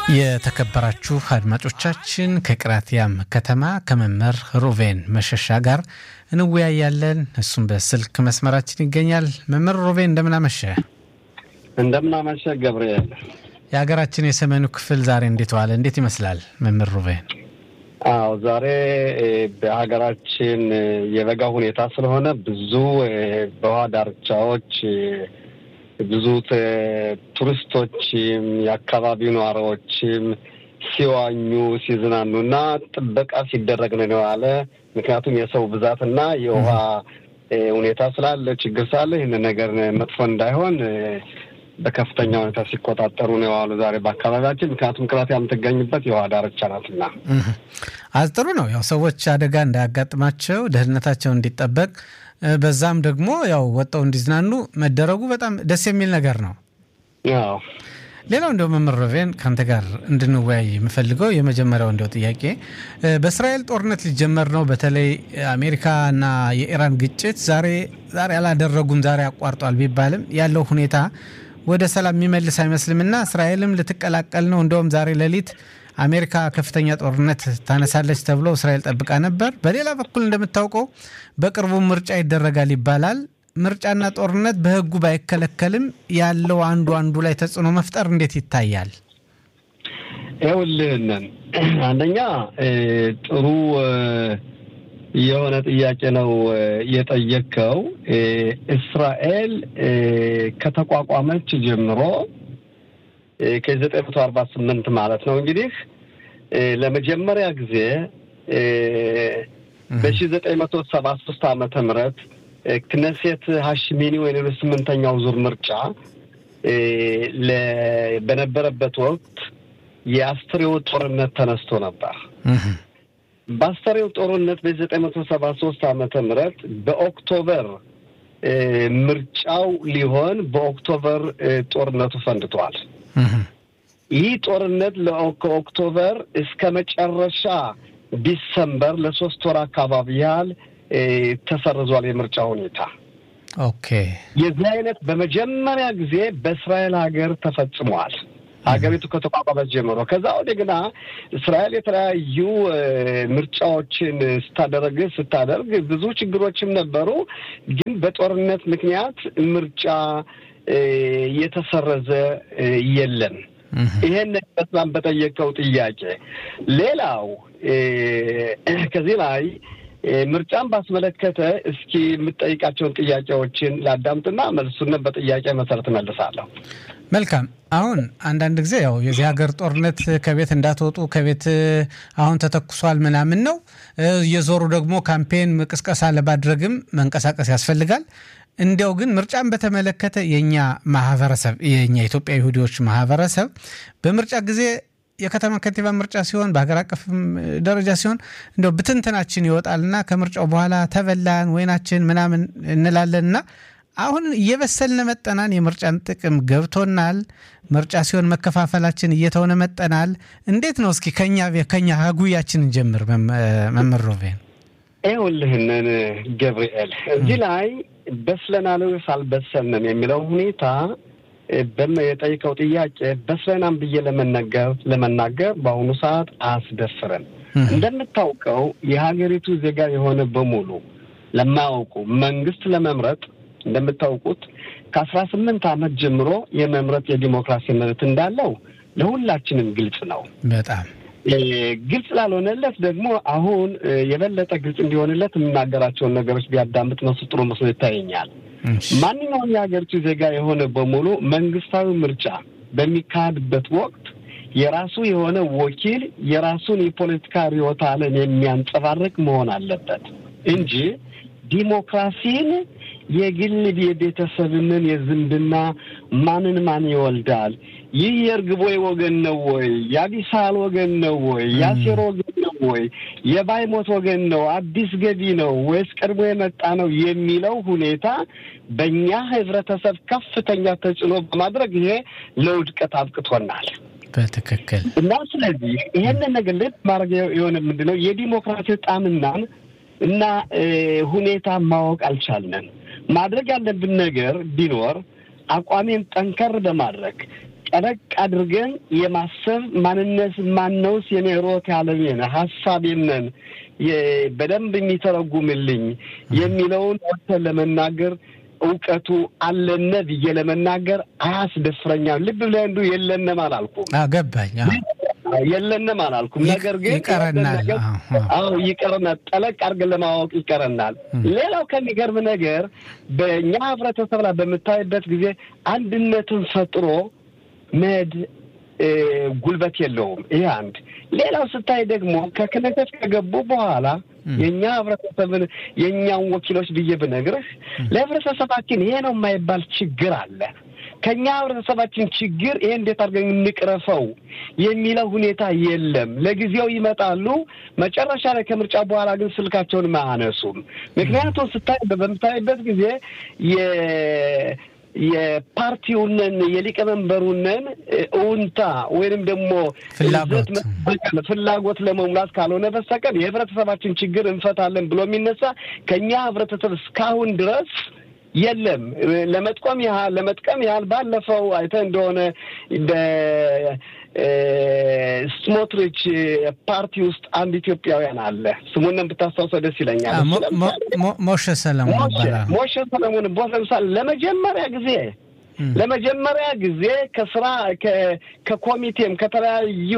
የተከበራችሁ አድማጮቻችን ከቅራቲያም ከተማ ከመምህር ሩቬን መሸሻ ጋር እንወያያለን። እሱም በስልክ መስመራችን ይገኛል። መምህር ሩቬን እንደምናመሸ እንደምናመሸ ገብርኤል። የሀገራችን የሰሜኑ ክፍል ዛሬ እንዴት ዋለ? እንዴት ይመስላል መምህር ሩቬን? አዎ ዛሬ በሀገራችን የበጋ ሁኔታ ስለሆነ ብዙ በውሃ ዳርቻዎች ብዙ ቱሪስቶችም የአካባቢው ነዋሪዎችም ሲዋኙ ሲዝናኑ እና ጥበቃ ሲደረግ ነው የዋለ። ምክንያቱም የሰው ብዛትና የውሃ ሁኔታ ስላለ ችግር ስላለ ይህንን ነገር መጥፎ እንዳይሆን በከፍተኛ ሁኔታ ሲቆጣጠሩ ነው የዋሉ ዛሬ በአካባቢያችን። ምክንያቱም ቅራት የምትገኝበት የውሃ ዳርቻ ናትና አዝ ጥሩ ነው ያው ሰዎች አደጋ እንዳያጋጥማቸው ደህንነታቸው እንዲጠበቅ በዛም ደግሞ ያው ወጣው እንዲዝናኑ መደረጉ በጣም ደስ የሚል ነገር ነው። አዎ ሌላው እንደው መምህር ሩቬን ከአንተ ጋር እንድንወያይ የምፈልገው የመጀመሪያው እንደው ጥያቄ በእስራኤል ጦርነት ሊጀመር ነው። በተለይ አሜሪካና የኢራን ግጭት ዛሬ ዛሬ አላደረጉም ዛሬ አቋርጧል ቢባልም ያለው ሁኔታ ወደ ሰላም የሚመልስ አይመስልምና እስራኤልም ልትቀላቀል ነው። እንደውም ዛሬ ሌሊት አሜሪካ ከፍተኛ ጦርነት ታነሳለች ተብሎ እስራኤል ጠብቃ ነበር። በሌላ በኩል እንደምታውቀው በቅርቡ ምርጫ ይደረጋል ይባላል። ምርጫና ጦርነት በሕጉ ባይከለከልም ያለው አንዱ አንዱ ላይ ተጽዕኖ መፍጠር እንዴት ይታያል? ይኸውልህንን አንደኛ ጥሩ የሆነ ጥያቄ ነው የጠየቅከው። እስራኤል ከተቋቋመች ጀምሮ ከዘጠኝ መቶ አርባ ስምንት ማለት ነው እንግዲህ ለመጀመሪያ ጊዜ በሺ ዘጠኝ መቶ ሰባ ሶስት ዓመተ ምህረት ክነሴት ሀሽሚኒ ወይም ስምንተኛው ዙር ምርጫ በነበረበት ወቅት የአስተሬው ጦርነት ተነስቶ ነበር። በአስተሬው ጦርነት በዘጠኝ መቶ ሰባ ሶስት ዓመተ ምህረት በኦክቶበር ምርጫው ሊሆን በኦክቶበር ጦርነቱ ፈንድቷል። ይህ ጦርነት ከኦክቶበር እስከ መጨረሻ ዲሰምበር ለሶስት ወር አካባቢ ያህል ተሰርዟል የምርጫ ሁኔታ። ኦኬ የዚህ አይነት በመጀመሪያ ጊዜ በእስራኤል ሀገር ተፈጽሟል። ሀገሪቱ ከተቋቋመች ጀምሮ ከዛ ወዲህ ግና እስራኤል የተለያዩ ምርጫዎችን ስታደረግ ስታደርግ ብዙ ችግሮችም ነበሩ። ግን በጦርነት ምክንያት ምርጫ የተሰረዘ የለም። ይሄን በስላም በጠየቀው ጥያቄ ሌላው ከዚህ ላይ ምርጫን ባስመለከተ እስኪ የምጠይቃቸውን ጥያቄዎችን ላዳምጥና መልሱን በጥያቄ መሰረት መልሳለሁ። መልካም። አሁን አንዳንድ ጊዜ ያው የዚህ ሀገር ጦርነት ከቤት እንዳትወጡ ከቤት አሁን ተተኩሷል ምናምን ነው። እየዞሩ ደግሞ ካምፔን ቅስቀሳ ለማድረግም መንቀሳቀስ ያስፈልጋል። እንዲያው ግን ምርጫን በተመለከተ የእኛ ማህበረሰብ የእኛ የኢትዮጵያ ይሁዲዎች ማህበረሰብ በምርጫ ጊዜ የከተማ ከንቲባ ምርጫ ሲሆን በሀገር አቀፍ ደረጃ ሲሆን እንደው ብትንትናችን ይወጣልና ከምርጫው በኋላ ተበላን ወይናችን ምናምን እንላለንና አሁን እየበሰልን መጠናን የምርጫን ጥቅም ገብቶናል። ምርጫ ሲሆን መከፋፈላችን እየተሆነ መጠናል። እንዴት ነው እስኪ ከኛ ከኛ ሀጉያችንን ጀምር መምህር ሩቬን። ይኸውልህንን ገብርኤል እዚህ ላይ በስለናል ወይስ አልበሰልንም የሚለው ሁኔታ የጠይቀው ጥያቄ በስለናም ብዬ ለመነገር ለመናገር በአሁኑ ሰዓት አያስደፍርም። እንደምታውቀው የሀገሪቱ ዜጋ የሆነ በሙሉ ለማያውቁ መንግስት ለመምረጥ እንደምታውቁት ከአስራ ስምንት ዓመት ጀምሮ የመምረጥ የዲሞክራሲ መብት እንዳለው ለሁላችንም ግልጽ ነው። በጣም ግልጽ ላልሆነለት ደግሞ አሁን የበለጠ ግልጽ እንዲሆንለት የምናገራቸውን ነገሮች ቢያዳምጥ መሱ ጥሩ መስሎ ይታየኛል። ማንኛውም የሀገሪቱ ዜጋ የሆነ በሙሉ መንግስታዊ ምርጫ በሚካሄድበት ወቅት የራሱ የሆነ ወኪል የራሱን የፖለቲካ ርዕዮተ ዓለም የሚያንጸባርቅ መሆን አለበት እንጂ ዲሞክራሲን የግል የቤተሰብንን የዝምድና ማንን ማን ይወልዳል፣ ይህ የእርግቦይ ወገን ነው ወይ፣ የአቢሳል ወገን ነው ወይ፣ የአሴር ወገን ነው ወይ፣ የባይሞት ወገን ነው፣ አዲስ ገቢ ነው ወይስ ቀድሞ የመጣ ነው የሚለው ሁኔታ በእኛ ህብረተሰብ ከፍተኛ ተጽዕኖ በማድረግ ይሄ ለውድቀት አብቅቶናል። በትክክል እና ስለዚህ ይሄንን ነገር ልብ ማድረግ የሆነ ምንድን ነው የዲሞክራሲ ጣምናን እና ሁኔታ ማወቅ አልቻልንም። ማድረግ ያለብን ነገር ቢኖር አቋሜን ጠንከር በማድረግ ጠለቅ አድርገን የማሰብ ማንነት ማነውስ የኔ ሮት ያለኝን ሀሳቤንን በደንብ የሚተረጉምልኝ የሚለውን ወጥተን ለመናገር እውቀቱ አለነ ብዬ ለመናገር አያስደፍረኛል። ልብ ብለህ እንዱ የለንም አላልኩም። ገባኝ። የለንም አላልኩም። ነገር ግን ይቀረናል። አዎ ይቀረናል። ጠለቅ አድርገን ለማወቅ ይቀረናል። ሌላው ከሚገርም ነገር በእኛ ህብረተሰብ ላይ በምታይበት ጊዜ አንድነትን ፈጥሮ መድ ጉልበት የለውም። ይሄ አንድ። ሌላው ስታይ ደግሞ ከክነተት ከገቡ በኋላ የእኛ ህብረተሰብን የእኛን ወኪሎች ብዬ ብነግርህ ለህብረተሰባችን ይሄ ነው የማይባል ችግር አለ። ከእኛ ህብረተሰባችን ችግር ይሄ እንዴት አድርገን እንቅረፈው የሚለው ሁኔታ የለም። ለጊዜው ይመጣሉ፣ መጨረሻ ላይ ከምርጫ በኋላ ግን ስልካቸውን አያነሱም። ምክንያቱም ስታይ በምታይበት ጊዜ የፓርቲውንን የሊቀመንበሩንን እውንታ ወይንም ደግሞ ፍላጎት ፍላጎት ለመሙላት ካልሆነ በስተቀር የህብረተሰባችን ችግር እንፈታለን ብሎ የሚነሳ ከእኛ ህብረተሰብ እስካሁን ድረስ የለም። ለመጥቀም ያህል ለመጥቀም ያህል ባለፈው አይተህ እንደሆነ በስሞትሪች ፓርቲ ውስጥ አንድ ኢትዮጵያውያን አለ። ስሙንም ብታስታውሰው ደስ ይለኛል። ሞሸ ሰለሞን ይባላል። ሞሸ ሰለሞን ቦስ ለምሳሌ ለመጀመሪያ ጊዜ ለመጀመሪያ ጊዜ ከስራ ከኮሚቴም ከተለያዩ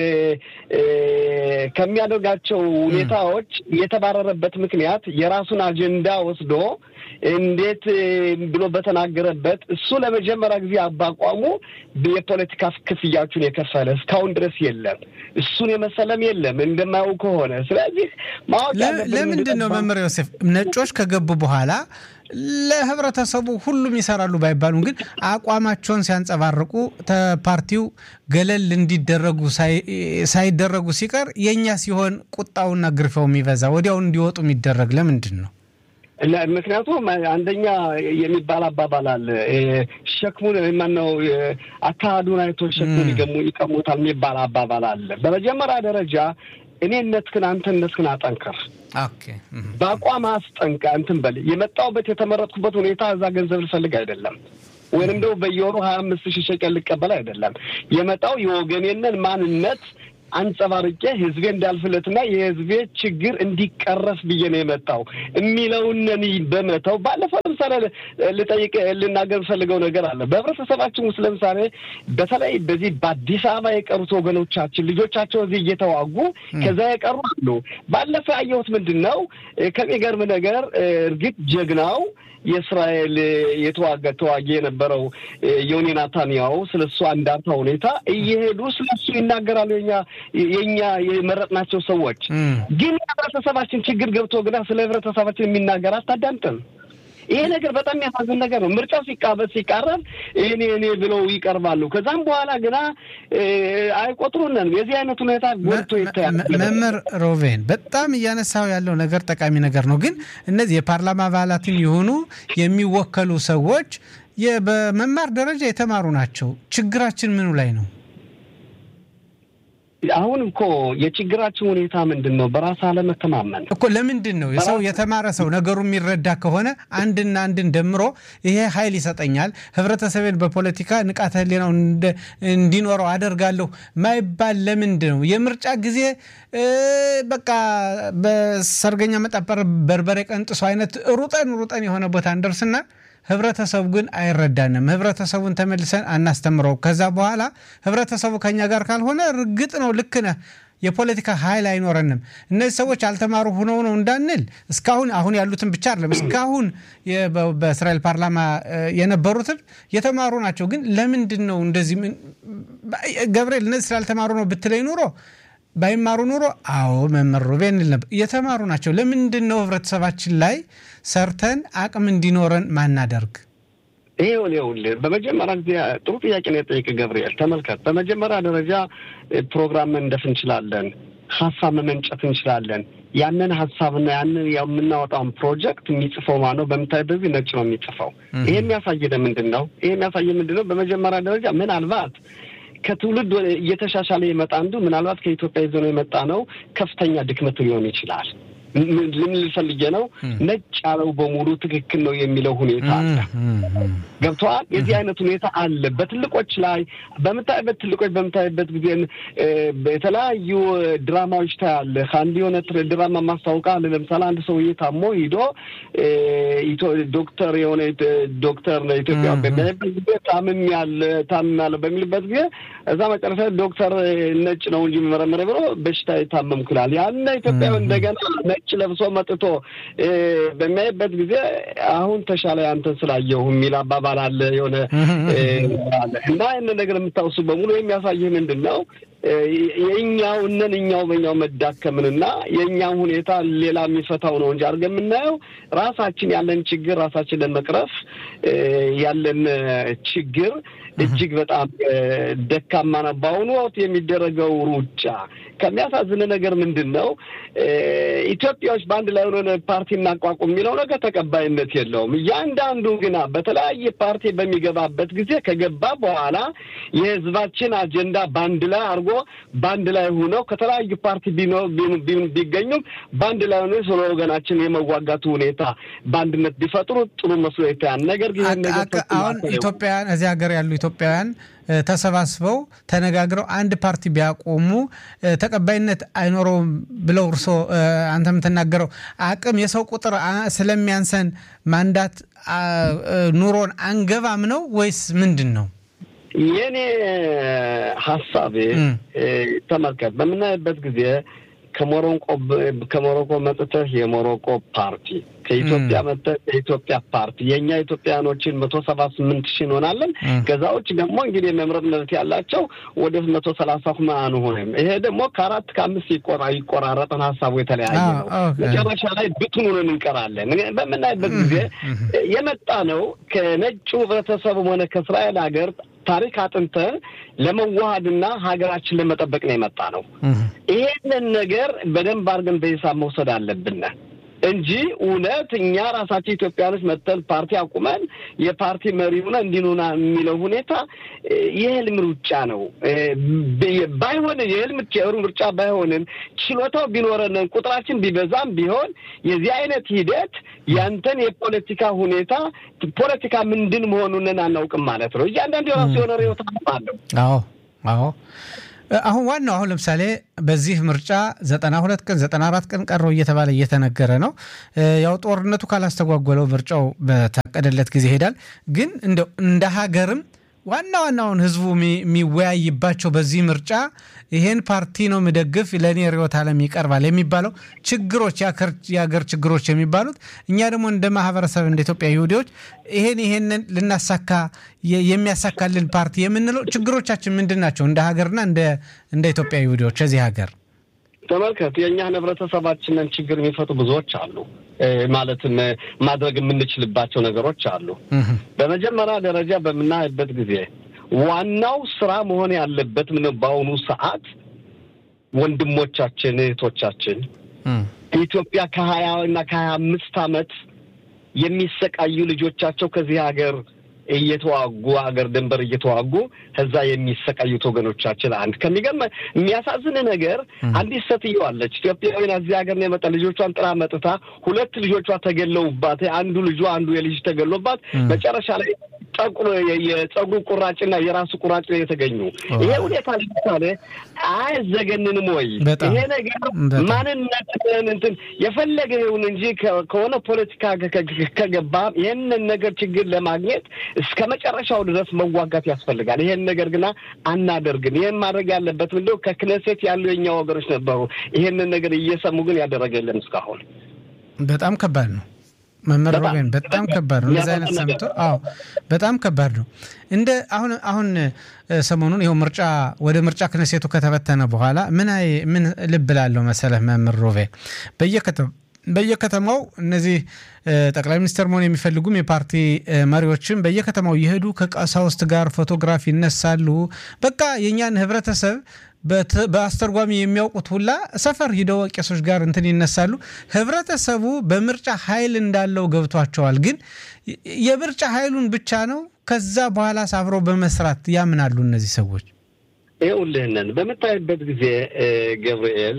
ከሚያደርጋቸው ሁኔታዎች የተባረረበት ምክንያት የራሱን አጀንዳ ወስዶ እንዴት ብሎ በተናገረበት እሱ ለመጀመሪያ ጊዜ አባቋሙ የፖለቲካ ክፍያዎቹን የከፈለ እስካሁን ድረስ የለም። እሱን የመሰለም የለም እንደማየው ከሆነ። ስለዚህ ማወቅ ለምንድን ነው መምህር ዮሴፍ ነጮች ከገቡ በኋላ ለህብረተሰቡ ሁሉም ይሰራሉ ባይባሉም ግን አቋማቸውን ሲያንጸባርቁ ፓርቲው ገለል እንዲደረጉ ሳይደረጉ ሲቀር የእኛ ሲሆን ቁጣውና ግርፊያው የሚበዛ ወዲያውን እንዲወጡ የሚደረግ ለምንድን ነው? ምክንያቱም አንደኛ የሚባል አባባል አለ። ሸክሙን ማነው አካሄዱን አይቶ ሸክሙን ይገሙ ይቀሙታል የሚባል አባባል አለ። በመጀመሪያ ደረጃ እኔነትህን አንተነትህን አጠንክር። በአቋም አስጠንቃ እንትን በል የመጣሁበት የተመረጥኩበት ሁኔታ እዛ ገንዘብ ልፈልግ አይደለም ወይንም ደግሞ በየወሩ ሀያ አምስት ሺህ ሸቀል ልቀበል አይደለም። የመጣው የወገኔንን ማንነት አንጸባርቄ ህዝቤ እንዳልፍለትና የህዝቤ ችግር እንዲቀረፍ ብዬ ነው የመጣው የሚለውንን በመተው ባለፈው ለምሳሌ ልጠይቅ ልናገር ፈልገው ነገር አለ። በህብረተሰባችን ውስጥ ለምሳሌ በተለይ በዚህ በአዲስ አበባ የቀሩት ወገኖቻችን ልጆቻቸው እዚህ እየተዋጉ ከዛ የቀሩ አሉ። ባለፈው ያየሁት ምንድን ነው ከሚገርም ነገር እርግጥ ጀግናው የእስራኤል የተዋጋ ተዋጊ የነበረው ዮኒ ናታንያሁ ስለ እሱ አንዳንታ ሁኔታ እየሄዱ ስለ እሱ ይናገራሉ። የኛ የእኛ የመረጥናቸው ሰዎች ግን የህብረተሰባችን ችግር ገብቶ ግና ስለ ህብረተሰባችን የሚናገር አታዳምጥም። ይሄ ነገር በጣም የሚያሳዝን ነገር ነው። ምርጫው ሲቃበት ሲቃረብ እኔ እኔ ብለው ይቀርባሉ። ከዛም በኋላ ግና አይቆጥሩንም። የዚህ አይነት ሁኔታ ጎልቶ ይታያል። መምህር ሮቬን በጣም እያነሳው ያለው ነገር ጠቃሚ ነገር ነው። ግን እነዚህ የፓርላማ አባላትን የሆኑ የሚወከሉ ሰዎች በመማር ደረጃ የተማሩ ናቸው። ችግራችን ምኑ ላይ ነው? አሁን እኮ የችግራችን ሁኔታ ምንድን ነው? በራስ አለመተማመን እኮ። ለምንድን ነው የሰው የተማረ ሰው ነገሩ የሚረዳ ከሆነ አንድና አንድን ደምሮ ይሄ ኃይል ይሰጠኛል፣ ህብረተሰቤን በፖለቲካ ንቃተ ህሊናው እንዲኖረው አደርጋለሁ ማይባል ለምንድን ነው? የምርጫ ጊዜ በቃ በሰርገኛ መጣበር በርበሬ ቀንጥሶ አይነት ሩጠን ሩጠን የሆነ ቦታ እንደርስና ህብረተሰቡ ግን አይረዳንም። ህብረተሰቡን ተመልሰን አናስተምረው። ከዛ በኋላ ህብረተሰቡ ከኛ ጋር ካልሆነ እርግጥ ነው ልክ ነህ፣ የፖለቲካ ኃይል አይኖረንም። እነዚህ ሰዎች አልተማሩ ሆነው ነው እንዳንል እስካሁን አሁን ያሉትን ብቻ አይደለም እስካሁን በእስራኤል ፓርላማ የነበሩትን የተማሩ ናቸው። ግን ለምንድን ነው እንደዚህ ገብርኤል እነዚህ ስላልተማሩ ነው ብትለኝ ኑሮ ባይማሩ ኑሮ አዎ መምህር ሩቤን እንል ነበር። የተማሩ ናቸው። ለምንድን ነው ህብረተሰባችን ላይ ሰርተን አቅም እንዲኖረን ማናደርግ? ይሄውን ይኸውልህ በመጀመሪያ ጊዜ ጥሩ ጥያቄ ነው የጠየቅ ገብርኤል። ተመልከት፣ በመጀመሪያ ደረጃ ፕሮግራም መንደፍ እንችላለን፣ ሀሳብ መመንጨት እንችላለን። ያንን ሀሳብና ያንን የምናወጣውን ፕሮጀክት የሚጽፈው ማነው? በምታይበት ጊዜ ነጭ ነው የሚጽፈው። ይሄ የሚያሳየን ምንድን ነው? ይሄ የሚያሳየን ምንድን ነው? በመጀመሪያ ደረጃ ምናልባት ከትውልድ እየተሻሻለ የመጣ አንዱ ምናልባት ከኢትዮጵያ ይዞ ነው የመጣ ነው ከፍተኛ ድክመት ሊሆን ይችላል። ልምል ፈልጌ ነው ነጭ ያለው በሙሉ ትክክል ነው የሚለው ሁኔታ አለ። ገብተዋል። የዚህ አይነት ሁኔታ አለ። በትልቆች ላይ በምታይበት ትልቆች በምታይበት ጊዜ የተለያዩ ድራማዎች ታያለህ። አንድ የሆነ ድራማ ማስታወቃ አለ። ለምሳሌ አንድ ሰውዬ ታሞ ሂዶ ዶክተር የሆነ ዶክተር ነው ኢትዮጵያ በሚያይበት ጊዜ ታምም ያለ ታምም ያለ በሚልበት ጊዜ እዛ መጨረሻ ዶክተር ነጭ ነው እንጂ መረመረ ብሎ በሽታ የታመምኩ ይላል። ያነ ኢትዮጵያዊ እንደገና ነጭ ለብሶ መጥቶ በሚያይበት ጊዜ አሁን ተሻለ አንተን ስላየሁ የሚል አባባል አለ። የሆነ አለ እና ይህን ነገር የምታውሱ በሙሉ የሚያሳይህ ምንድን ነው? የእኛው እነን እኛው በኛው መዳከምንና የእኛው ሁኔታ ሌላ የሚፈታው ነው እንጂ አድርገን የምናየው ራሳችን ያለን ችግር ራሳችን ለመቅረፍ ያለን ችግር እጅግ በጣም ደካማ ነው። በአሁኑ ወቅት የሚደረገው ሩጫ ከሚያሳዝን ነገር ምንድን ነው? ኢትዮጵያዎች በአንድ ላይ ሆነ ፓርቲ እናቋቁም የሚለው ነገር ተቀባይነት የለውም። እያንዳንዱ ግና በተለያየ ፓርቲ በሚገባበት ጊዜ ከገባ በኋላ የህዝባችን አጀንዳ በአንድ ላይ አድርጎ በአንድ ላይ ሆነው ከተለያዩ ፓርቲ ቢገኙም በአንድ ላይ ሆነ ስለ ወገናችን የመዋጋቱ ሁኔታ በአንድነት ቢፈጥሩ ጥሩ መስሎ ይታያል። ነገር ግን አሁን ኢትዮጵያውያን እዚህ ሀገር ያሉ ኢትዮጵያውያን ተሰባስበው ተነጋግረው አንድ ፓርቲ ቢያቆሙ ተቀባይነት አይኖረውም ብለው እርሶ አንተ የምትናገረው አቅም የሰው ቁጥር ስለሚያንሰን ማንዳት ኑሮን አንገባም ነው ወይስ ምንድን ነው? የእኔ ሀሳቤ ተመልከት፣ በምናይበት ጊዜ ከሞሮኮ ከሞሮኮ መጥተህ የሞሮኮ ፓርቲ ከኢትዮጵያ መጥተህ የኢትዮጵያ ፓርቲ የእኛ ኢትዮጵያኖችን መቶ ሰባ ስምንት ሺህ እንሆናለን። ከዛ ውጭ ደግሞ እንግዲህ የመምረጥ መብት ያላቸው ወደ መቶ ሰላሳ ሁማ አንሆንም። ይሄ ደግሞ ከአራት ከአምስት ይቆራረጠን ሀሳቡ የተለያየ ነው። መጨረሻ ላይ ብትኑንን እንቀራለን። በምናይበት ጊዜ የመጣ ነው ከነጩ ህብረተሰብም ሆነ ከእስራኤል ሀገር ታሪክ አጥንተን ለመዋሃድና ሀገራችን ለመጠበቅ ነው የመጣ ነው። ይሄንን ነገር በደንብ አድርገን በሂሳብ መውሰድ አለብን እንጂ እውነት እኛ ራሳችን ኢትዮጵያኖች መጥተን ፓርቲ አቁመን የፓርቲ መሪ ሆነ እንዲኑና የሚለው ሁኔታ የህልም ሩጫ ነው። ባይሆን የህልም ሩጫ ባይሆንም ችሎታው ቢኖረንን ቁጥራችን ቢበዛም ቢሆን የዚህ አይነት ሂደት ያንተን የፖለቲካ ሁኔታ ፖለቲካ ምንድን መሆኑንን አናውቅም ማለት ነው። እያንዳንዱ የራሱ የሆነ ርዕዮተ ዓለም አለው። አዎ አዎ አሁን ዋናው አሁን ለምሳሌ በዚህ ምርጫ ዘጠና ሁለት ቀን ዘጠና አራት ቀን ቀረው እየተባለ እየተነገረ ነው። ያው ጦርነቱ ካላስተጓጎለው ምርጫው በታቀደለት ጊዜ ይሄዳል። ግን እንደው እንደ ሀገርም ዋና ዋናውን ህዝቡ የሚወያይባቸው በዚህ ምርጫ ይሄን ፓርቲ ነው የምደግፍ ለእኔ ርዕዮተ ዓለም ይቀርባል የሚባለው ችግሮች የሀገር ችግሮች የሚባሉት እኛ ደግሞ እንደ ማህበረሰብ እንደ ኢትዮጵያ ይሁዲዎች ይሄን ይሄንን ልናሳካ የሚያሳካልን ፓርቲ የምንለው ችግሮቻችን ምንድን ናቸው? እንደ ሀገርና እንደ ኢትዮጵያ ይሁዲዎች እዚህ ሀገር ተመልከት፣ የእኛን ህብረተሰባችንን ችግር የሚፈቱ ብዙዎች አሉ። ማለትም ማድረግ የምንችልባቸው ነገሮች አሉ። በመጀመሪያ ደረጃ በምናይበት ጊዜ ዋናው ስራ መሆን ያለበት ምን በአሁኑ ሰዓት ወንድሞቻችን እህቶቻችን ኢትዮጵያ ከሀያ እና ከሀያ አምስት አመት የሚሰቃዩ ልጆቻቸው ከዚህ ሀገር እየተዋጉ ሀገር ድንበር እየተዋጉ ከዛ የሚሰቃዩት ወገኖቻችን አንድ ከሚገርም የሚያሳዝን ነገር አንዲት ሴትዮ አለች ኢትዮጵያዊን እዚህ ሀገር ነው የመጣ ልጆቿን ጥራ መጥታ ሁለት ልጆቿ ተገለውባት አንዱ ልጇ አንዱ የልጅ ተገሎባት መጨረሻ ላይ ጠቁሮ የጸጉሩ ቁራጭና የራሱ ቁራጭ ላይ የተገኙ ይሄ ሁኔታ ለምሳሌ አያዘገንንም ወይ? ይሄ ነገር ማንነትን እንትን የፈለገ ይሁን እንጂ ከሆነ ፖለቲካ ከገባ ይህንን ነገር ችግር ለማግኘት እስከ መጨረሻው ድረስ መዋጋት ያስፈልጋል። ይሄን ነገር ግና አናደርግም። ይህን ማድረግ ያለበት ምንድነው? ከክነሴት ያሉ የኛ ወገኖች ነበሩ። ይሄንን ነገር እየሰሙ ግን ያደረገ የለም እስካሁን። በጣም ከባድ ነው። መምህር ሮቤን በጣም ከባድ ነው። እንደዚህ አይነት ሰምቶ አዎ፣ በጣም ከባድ ነው። እንደ አሁን አሁን ሰሞኑን ይኸው ምርጫ ወደ ምርጫ ክነሴቱ ከተበተነ በኋላ ምን ምን ልብ ላለው መሰለህ መምህር ሮቤን በየከተማው እነዚህ ጠቅላይ ሚኒስትር መሆን የሚፈልጉም የፓርቲ መሪዎችም በየከተማው እየሄዱ ከቀሳውስት ጋር ፎቶግራፍ ይነሳሉ። በቃ የእኛን ህብረተሰብ በአስተርጓሚ የሚያውቁት ሁላ ሰፈር ሂደው ቄሶች ጋር እንትን ይነሳሉ። ህብረተሰቡ በምርጫ ኃይል እንዳለው ገብቷቸዋል። ግን የምርጫ ኃይሉን ብቻ ነው። ከዛ በኋላ አብረው በመስራት ያምናሉ እነዚህ ሰዎች። ይኸውልህንን በምታይበት ጊዜ ገብርኤል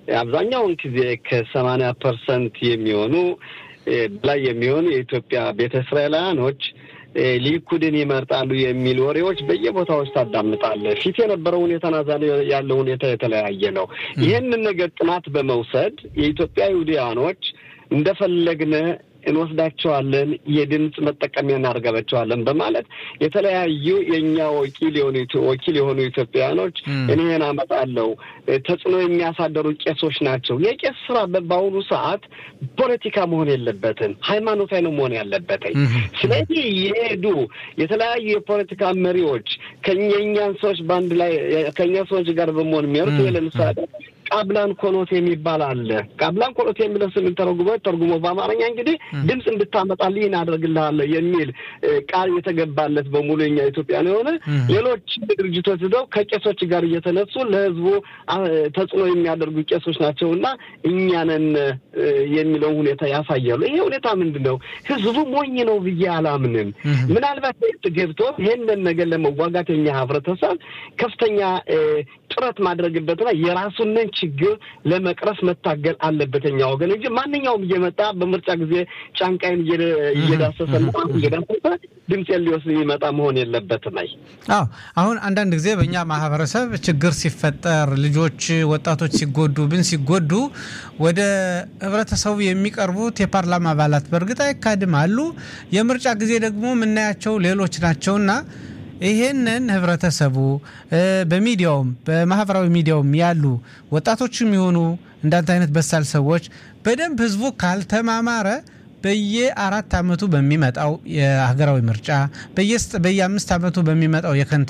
አብዛኛውን ጊዜ ከሰማንያ ፐርሰንት የሚሆኑ በላይ የሚሆኑ የኢትዮጵያ ቤተ እስራኤላውያኖች ሊኩድን ይመርጣሉ የሚል ወሬዎች በየቦታዎች ታዳምጣለህ። ፊት የነበረው ሁኔታና ዛሬ ያለው ሁኔታ የተለያየ ነው። ይህንን ነገር ጥናት በመውሰድ የኢትዮጵያ ይሁዲያኖች እንደፈለግነ እንወስዳቸዋለን፣ የድምፅ መጠቀሚያ እናደርጋቸዋለን በማለት የተለያዩ የእኛ ወኪል የሆኑ ወኪል የሆኑ ኢትዮጵያውያኖች እኔን አመጣለሁ ተጽዕኖ የሚያሳደሩ ቄሶች ናቸው። የቄስ ስራ በአሁኑ ሰዓት ፖለቲካ መሆን የለበትም፣ ሃይማኖታዊ ነው መሆን ያለበትኝ። ስለዚህ የሄዱ የተለያዩ የፖለቲካ መሪዎች ከኛን ሰዎች በአንድ ላይ ከኛ ሰዎች ጋር በመሆን የሚያሩት ለምሳሌ ቃብላን ኮኖት የሚባል አለ። ቃብላን ኮኖት የሚለው ስም ተረጉሞ ተርጉሞ በአማርኛ እንግዲህ ድምፅ እንድታመጣልህ እናደርግልሃለሁ የሚል ቃል የተገባለት በሙሉ የኛ ኢትዮጵያን የሆነ ሌሎች ድርጅቶች ሄደው ከቄሶች ጋር እየተነሱ ለህዝቡ ተጽዕኖ የሚያደርጉ ቄሶች ናቸው እና እኛንን የሚለውን ሁኔታ ያሳያሉ። ይሄ ሁኔታ ምንድን ነው? ህዝቡ ሞኝ ነው ብዬ አላምንም። ምናልባት ገብቶ ይህንን ነገር ለመዋጋት የኛ ህብረተሰብ ከፍተኛ ጥረት ማድረግበትና የራሱንን ችግር ለመቅረፍ መታገል አለበት የኛ ወገን እንጂ ማንኛውም እየመጣ በምርጫ ጊዜ ጫንቃይን እየዳሰሰ እየዳሰሰ ድምፄን ሊወስድ የሚመጣ መሆን የለበትም። አይ አዎ፣ አሁን አንዳንድ ጊዜ በእኛ ማህበረሰብ ችግር ሲፈጠር ልጆች፣ ወጣቶች ሲጎዱ ብን ሲጎዱ ወደ ህብረተሰቡ የሚቀርቡት የፓርላማ አባላት በእርግጥ አይካድም አሉ። የምርጫ ጊዜ ደግሞ የምናያቸው ሌሎች ናቸውና ይሄንን ህብረተሰቡ በሚዲያውም በማህበራዊ ሚዲያውም ያሉ ወጣቶችም የሆኑ እንዳንተ አይነት በሳል ሰዎች በደንብ ህዝቡ ካልተማማረ በየአራት ዓመቱ በሚመጣው የሀገራዊ ምርጫ በየአምስት ዓመቱ በሚመጣው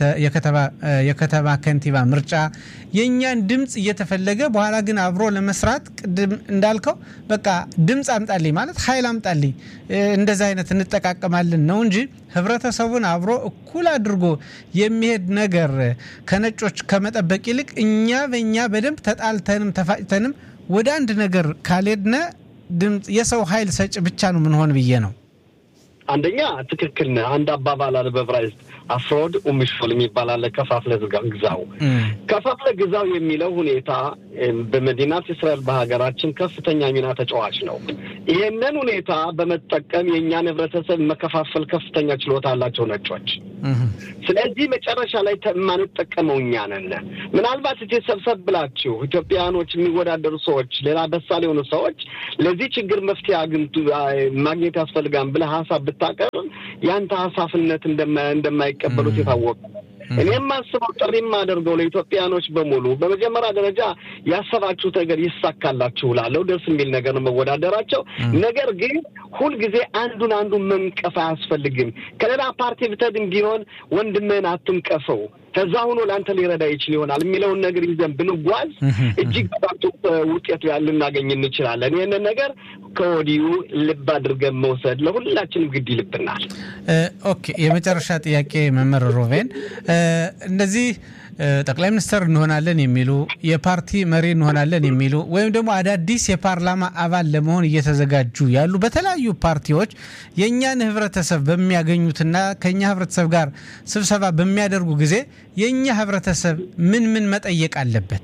የከተማ ከንቲባ ምርጫ የእኛን ድምፅ እየተፈለገ በኋላ ግን አብሮ ለመስራት ቅድም እንዳልከው በቃ ድምፅ አምጣልኝ ማለት ኃይል አምጣልኝ እንደዚ አይነት እንጠቃቀማለን ነው እንጂ ህብረተሰቡን አብሮ እኩል አድርጎ የሚሄድ ነገር ከነጮች ከመጠበቅ ይልቅ እኛ በእኛ በደንብ ተጣልተንም ተፋጭተንም ወደ አንድ ነገር ካልሄድነ ድምፅ የሰው ኃይል ሰጭ ብቻ ነው ምንሆን ብዬ ነው። አንደኛ ትክክል ነህ። አንድ አባባል አለ በዕብራይስጥ አፍሮድ ኡሚሾል የሚባል አለ። ከፋፍለ ግዛው ከፋፍለ ግዛው የሚለው ሁኔታ በመዲናት እስራኤል በሀገራችን ከፍተኛ ሚና ተጫዋች ነው። ይህንን ሁኔታ በመጠቀም የእኛን ህብረተሰብ መከፋፈል ከፍተኛ ችሎታ አላቸው ነጮች። ስለዚህ መጨረሻ ላይ የማንጠቀመው እኛ ነን። ምናልባት እዚህ ሰብሰብ ብላችሁ ኢትዮጵያውያኖች የሚወዳደሩ ሰዎች፣ ሌላ በሳል የሆኑ ሰዎች ለዚህ ችግር መፍትሄ አግኝቱ ማግኘት ያስፈልጋል ብለህ ሀሳብ ብታቀርብ ያንተ ሀሳፍነት እንደማይቀበሉት የታወቀ እኔ የማስበው ጥሪ የማደርገው ለኢትዮጵያኖች በሙሉ በመጀመሪያ ደረጃ ያሰባችሁት ነገር ይሳካላችሁ ላለው ደስ የሚል ነገር ነው መወዳደራቸው። ነገር ግን ሁልጊዜ አንዱን አንዱን መንቀፍ አያስፈልግም። ከሌላ ፓርቲ ብተድም ቢሆን ወንድምህን አትንቀፈው ከዛ ሆኖ ለአንተ ሊረዳ ይችል ይሆናል የሚለውን ነገር ይዘን ብንጓዝ እጅግ በጣም ውጤቱ ልናገኝ እንችላለን። ይህንን ነገር ከወዲሁ ልብ አድርገን መውሰድ ለሁላችንም ግድ ይልብናል። ኦኬ፣ የመጨረሻ ጥያቄ መምህር ሮቬን እነዚህ ጠቅላይ ሚኒስትር እንሆናለን የሚሉ የፓርቲ መሪ እንሆናለን የሚሉ ወይም ደግሞ አዳዲስ የፓርላማ አባል ለመሆን እየተዘጋጁ ያሉ በተለያዩ ፓርቲዎች የእኛን ህብረተሰብ በሚያገኙትና ከእኛ ህብረተሰብ ጋር ስብሰባ በሚያደርጉ ጊዜ የእኛ ህብረተሰብ ምን ምን መጠየቅ አለበት?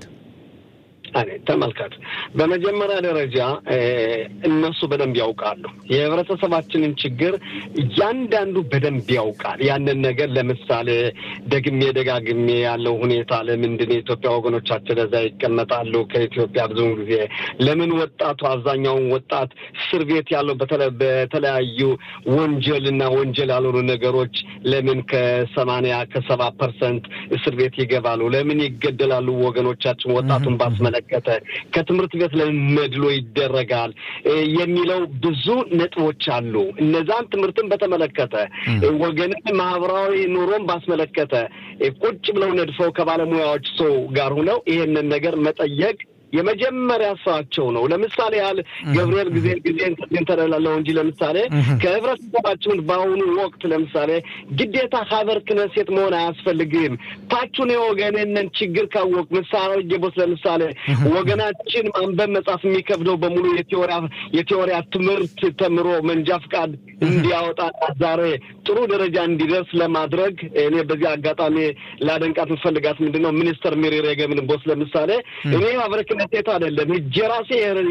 ተመልከት። በመጀመሪያ ደረጃ እነሱ በደንብ ያውቃሉ የህብረተሰባችንን ችግር እያንዳንዱ በደንብ ያውቃል። ያንን ነገር ለምሳሌ ደግሜ ደጋግሜ ያለው ሁኔታ ለምንድን የኢትዮጵያ ወገኖቻችን እዛ ይቀመጣሉ? ከኢትዮጵያ ብዙውን ጊዜ ለምን ወጣቱ አብዛኛውን ወጣት እስር ቤት ያለው በተለያዩ ወንጀልና ወንጀል ያልሆኑ ነገሮች ለምን ከሰማንያ ከሰባ ፐርሰንት እስር ቤት ይገባሉ? ለምን ይገደላሉ? ወገኖቻችን ወጣቱን ባስመለ ከተ ከትምህርት ቤት ላይ መድሎ ይደረጋል የሚለው ብዙ ነጥቦች አሉ። እነዛን ትምህርትን በተመለከተ ወገንን ማህበራዊ ኑሮን ባስመለከተ ቁጭ ብለው ነድፈው ከባለሙያዎች ሰው ጋር ሁነው ይሄንን ነገር መጠየቅ የመጀመሪያ ስራቸው ነው። ለምሳሌ ያህል ገብርኤል ጊዜ ጊዜ ተደላለው እንጂ ለምሳሌ ከህብረተሰባችን በአሁኑ ወቅት ለምሳሌ ግዴታ ሀበር ክነሴት መሆን አያስፈልግም። ታቹን የወገንንን ችግር ካወቅ ምሳሌ ጌቦስ ለምሳሌ ወገናችን ማንበብ መጻፍ የሚከብደው በሙሉ የቴዎሪያ ትምህርት ተምሮ መንጃ ፍቃድ እንዲያወጣ ዛሬ ጥሩ ደረጃ እንዲደርስ ለማድረግ እኔ በዚህ አጋጣሚ ላደንቃት የምፈልጋት ምንድን ነው ሚኒስተር ሚሪ ሬገምን ቦስ ለምሳሌ እኔ ሀበር ክነሴቱ አይደለም እጄ ራሴ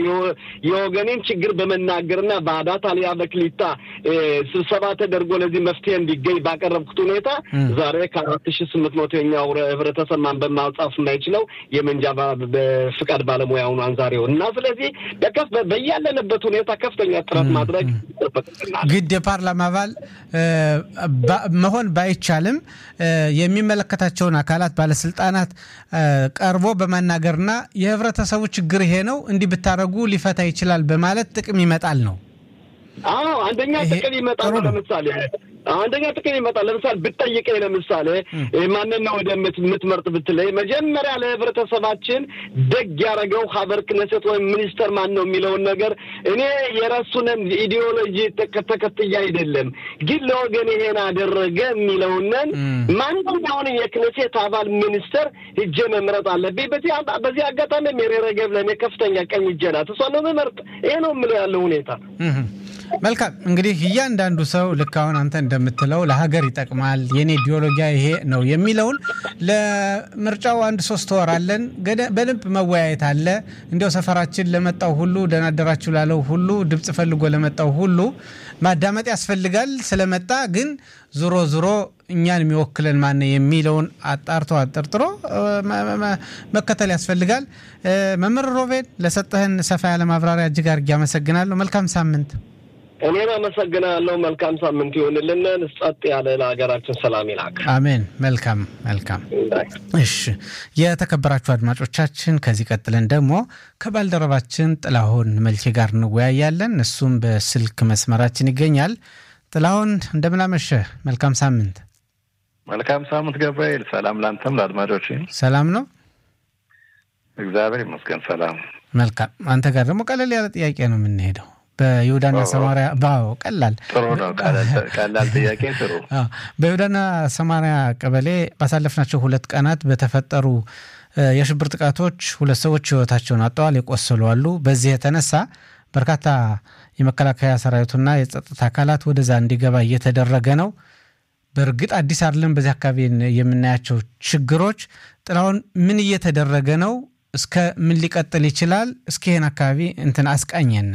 የወገኔን ችግር በመናገርና በአዳት አልያ በክሊታ ስብሰባ ተደርጎ ለዚህ መፍትሄ እንዲገኝ ባቀረብኩት ሁኔታ ዛሬ ከአራት ሺ ስምንት መቶ የኛው ህብረተሰብ ማንበብ ማጻፍ የማይችለው የመንጃ ፍቃድ ባለሙያ ሆኗን ዛሬው እና ስለዚህ በያለንበት ሁኔታ ከፍተኛ ጥረት ማድረግ ግድ የፓርላማ አባል መሆን ባይቻልም የሚመለከታቸውን አካላት ባለስልጣናት ቀርቦ በማናገርና የህብረተሰቡ ችግር ይሄ ነው እንዲህ ብታደረጉ ሊፈታ ይችላል በማለት ጥቅም ይመጣል ነው። አዎ አንደኛ ጥቅም ይመጣል። ለምሳሌ አንደኛ ጥቅም ይመጣል። ለምሳሌ ብትጠይቀኝ ለምሳሌ ማንን ነው ወደ የምትመርጥ ብትለይ መጀመሪያ ለህብረተሰባችን ደግ ያደረገው ሀበር ክነሴት ወይም ሚኒስተር ማን ነው የሚለውን ነገር እኔ የራሱንን ኢዲዮሎጂ ተከትያ አይደለም፣ ግን ለወገን ይሄን አደረገ የሚለውንን ማንኛውንም የክነሴት አባል ሚኒስተር ሂጄ መምረጥ አለብኝ። በዚህ አጋጣሚ ሜሬ ረገብ ለእኔ ከፍተኛ ቀኝ እጄ ናት። እሷ ነው መመርጥ። ይሄ ነው የምለው ያለው ሁኔታ። መልካም እንግዲህ እያንዳንዱ ሰው ልክ አሁን አንተ እንደምትለው ለሀገር ይጠቅማል የኔ ኢዲዮሎጂያ ይሄ ነው የሚለውን ለምርጫው አንድ ሶስት ወር አለን። በደንብ መወያየት አለ። እንዲያው ሰፈራችን ለመጣው ሁሉ ደህና አደራችሁ ላለው ሁሉ ድምፅ ፈልጎ ለመጣው ሁሉ ማዳመጥ ያስፈልጋል። ስለመጣ ግን ዞሮ ዞሮ እኛን የሚወክለን ማነ የሚለውን አጣርቶ አጠርጥሮ መከተል ያስፈልጋል። መምህር ሮቤል ለሰጠህን ሰፋ ያለ ማብራሪያ እጅግ አድርጌ አመሰግናለሁ። መልካም ሳምንት። እኔም አመሰግናለሁ። መልካም ሳምንት ይሆንልን። ጸጥ ያለ ለሀገራችን ሰላም ይላክ። አሜን። መልካም መልካም። እሺ የተከበራችሁ አድማጮቻችን፣ ከዚህ ቀጥለን ደግሞ ከባልደረባችን ጥላሁን መልኬ ጋር እንወያያለን። እሱም በስልክ መስመራችን ይገኛል። ጥላሁን እንደምናመሸህ፣ መልካም ሳምንት። መልካም ሳምንት ገብርኤል። ሰላም ላንተም ለአድማጮች ሰላም ነው። እግዚአብሔር ይመስገን ሰላም። መልካም። አንተ ጋር ደግሞ ቀለል ያለ ጥያቄ ነው የምንሄደው በይሁዳና ሰማሪያ ባው ቀላል ጥሩ ነው። ቀላል ጥያቄ ጥሩ። በይሁዳና ሰማሪያ ቀበሌ ባሳለፍናቸው ሁለት ቀናት በተፈጠሩ የሽብር ጥቃቶች ሁለት ሰዎች ሕይወታቸውን አጥተዋል፣ የቆሰሉ አሉ። በዚህ የተነሳ በርካታ የመከላከያ ሰራዊቱና የጸጥታ አካላት ወደዛ እንዲገባ እየተደረገ ነው። በእርግጥ አዲስ አይደለም። በዚህ አካባቢ የምናያቸው ችግሮች ጥላውን ምን እየተደረገ ነው? እስከ ምን ሊቀጥል ይችላል? እስኪ ይህን አካባቢ እንትን አስቃኘን።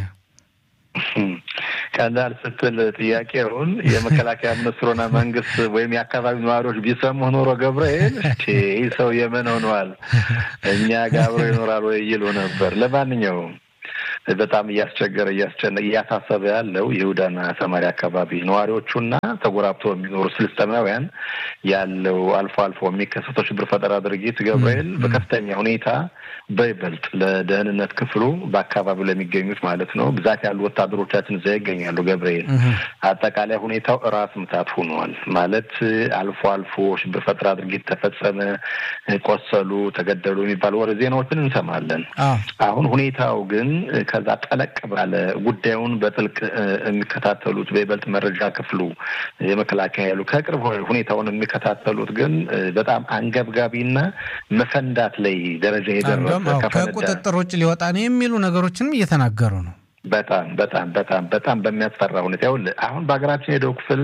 ቀላል ስትል ጥያቄውን የመከላከያ ሚኒስትሩና መንግስት ወይም የአካባቢ ነዋሪዎች ቢሰሙ ኖሮ ገብርኤል ይህ ሰው የምን ሆነዋል እኛ ጋር አብሮ ይኖራል ወይ ይሉ ነበር። ለማንኛውም በጣም እያስቸገረ እያስጨነ እያሳሰበ ያለው ይሁዳና ሰማሪያ አካባቢ ነዋሪዎቹና ተጎራብተው የሚኖሩ ፍልስጤማውያን ያለው አልፎ አልፎ የሚከሰተው ሽብር ፈጠራ ድርጊት ገብርኤል በከፍተኛ ሁኔታ በይበልጥ ለደህንነት ክፍሉ በአካባቢው ለሚገኙት ማለት ነው ብዛት ያሉ ወታደሮቻችን እዛ ይገኛሉ። ገብርኤል አጠቃላይ ሁኔታው ራስ ምታት ሆኗል ማለት አልፎ አልፎ ሽብር ፈጠራ ድርጊት ተፈጸመ፣ ቆሰሉ፣ ተገደሉ የሚባሉ ወሬ ዜናዎችን እንሰማለን። አሁን ሁኔታው ግን ከዛ ጠለቅ ባለ ጉዳዩን በጥልቅ የሚከታተሉት በይበልጥ መረጃ ክፍሉ የመከላከያ ያሉ ከቅርብ ሁኔታውን የሚከታተሉት ግን በጣም አንገብጋቢና መፈንዳት ላይ ደረጃ የደረሰ ከቁጥጥር ውጭ ሊወጣ ነው የሚሉ ነገሮችንም እየተናገሩ ነው። በጣም በጣም በጣም በጣም በሚያስፈራ ሁኔታ ይኸውልህ አሁን በሀገራችን የደቡብ ክፍል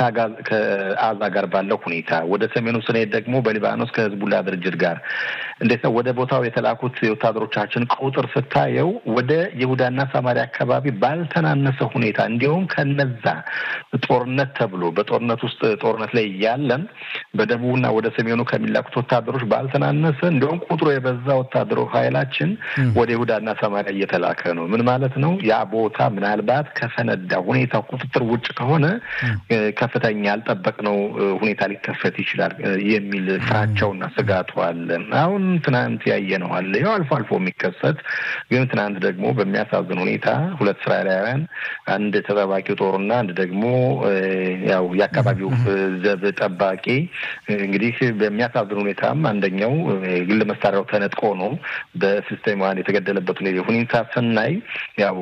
ከአዛ ጋር ባለው ሁኔታ ወደ ሰሜኑ ስንሄድ ደግሞ በሊባኖስ ከህዝቡላ ድርጅት ጋር እንዴት ነው ወደ ቦታው የተላኩት የወታደሮቻችን ቁጥር ስታየው ወደ ይሁዳና ሰማሪያ አካባቢ ባልተናነሰ ሁኔታ እንዲሁም ከነዛ ጦርነት ተብሎ በጦርነት ውስጥ ጦርነት ላይ ያለን በደቡብና ወደ ሰሜኑ ከሚላኩት ወታደሮች ባልተናነሰ እንዲሁም ቁጥሩ የበዛ ወታደሮ ኃይላችን ወደ ይሁዳና ሰማሪያ እየተላከ ነው። ምን ማለት ነው? ያ ቦታ ምናልባት ከፈነዳ ሁኔታ ቁጥጥር ውጭ ከሆነ ከፍተኛ ያልጠበቅነው ሁኔታ ሊከሰት ይችላል የሚል ፍራቻውና ስጋቱ አለ። አሁን ትናንት ያየነው አለ። ያው አልፎ አልፎ የሚከሰት ግን ትናንት ደግሞ በሚያሳዝን ሁኔታ ሁለት እስራኤላውያን አንድ ተጠባቂ ጦሩና አንድ ደግሞ ያው የአካባቢው ዘብ ጠባቂ እንግዲህ በሚያሳዝን ሁኔታም አንደኛው ግል መሳሪያው ተነጥቆ ነው በፍልስጤማውያን የተገደለበት ሁኔታ ስናይ ያው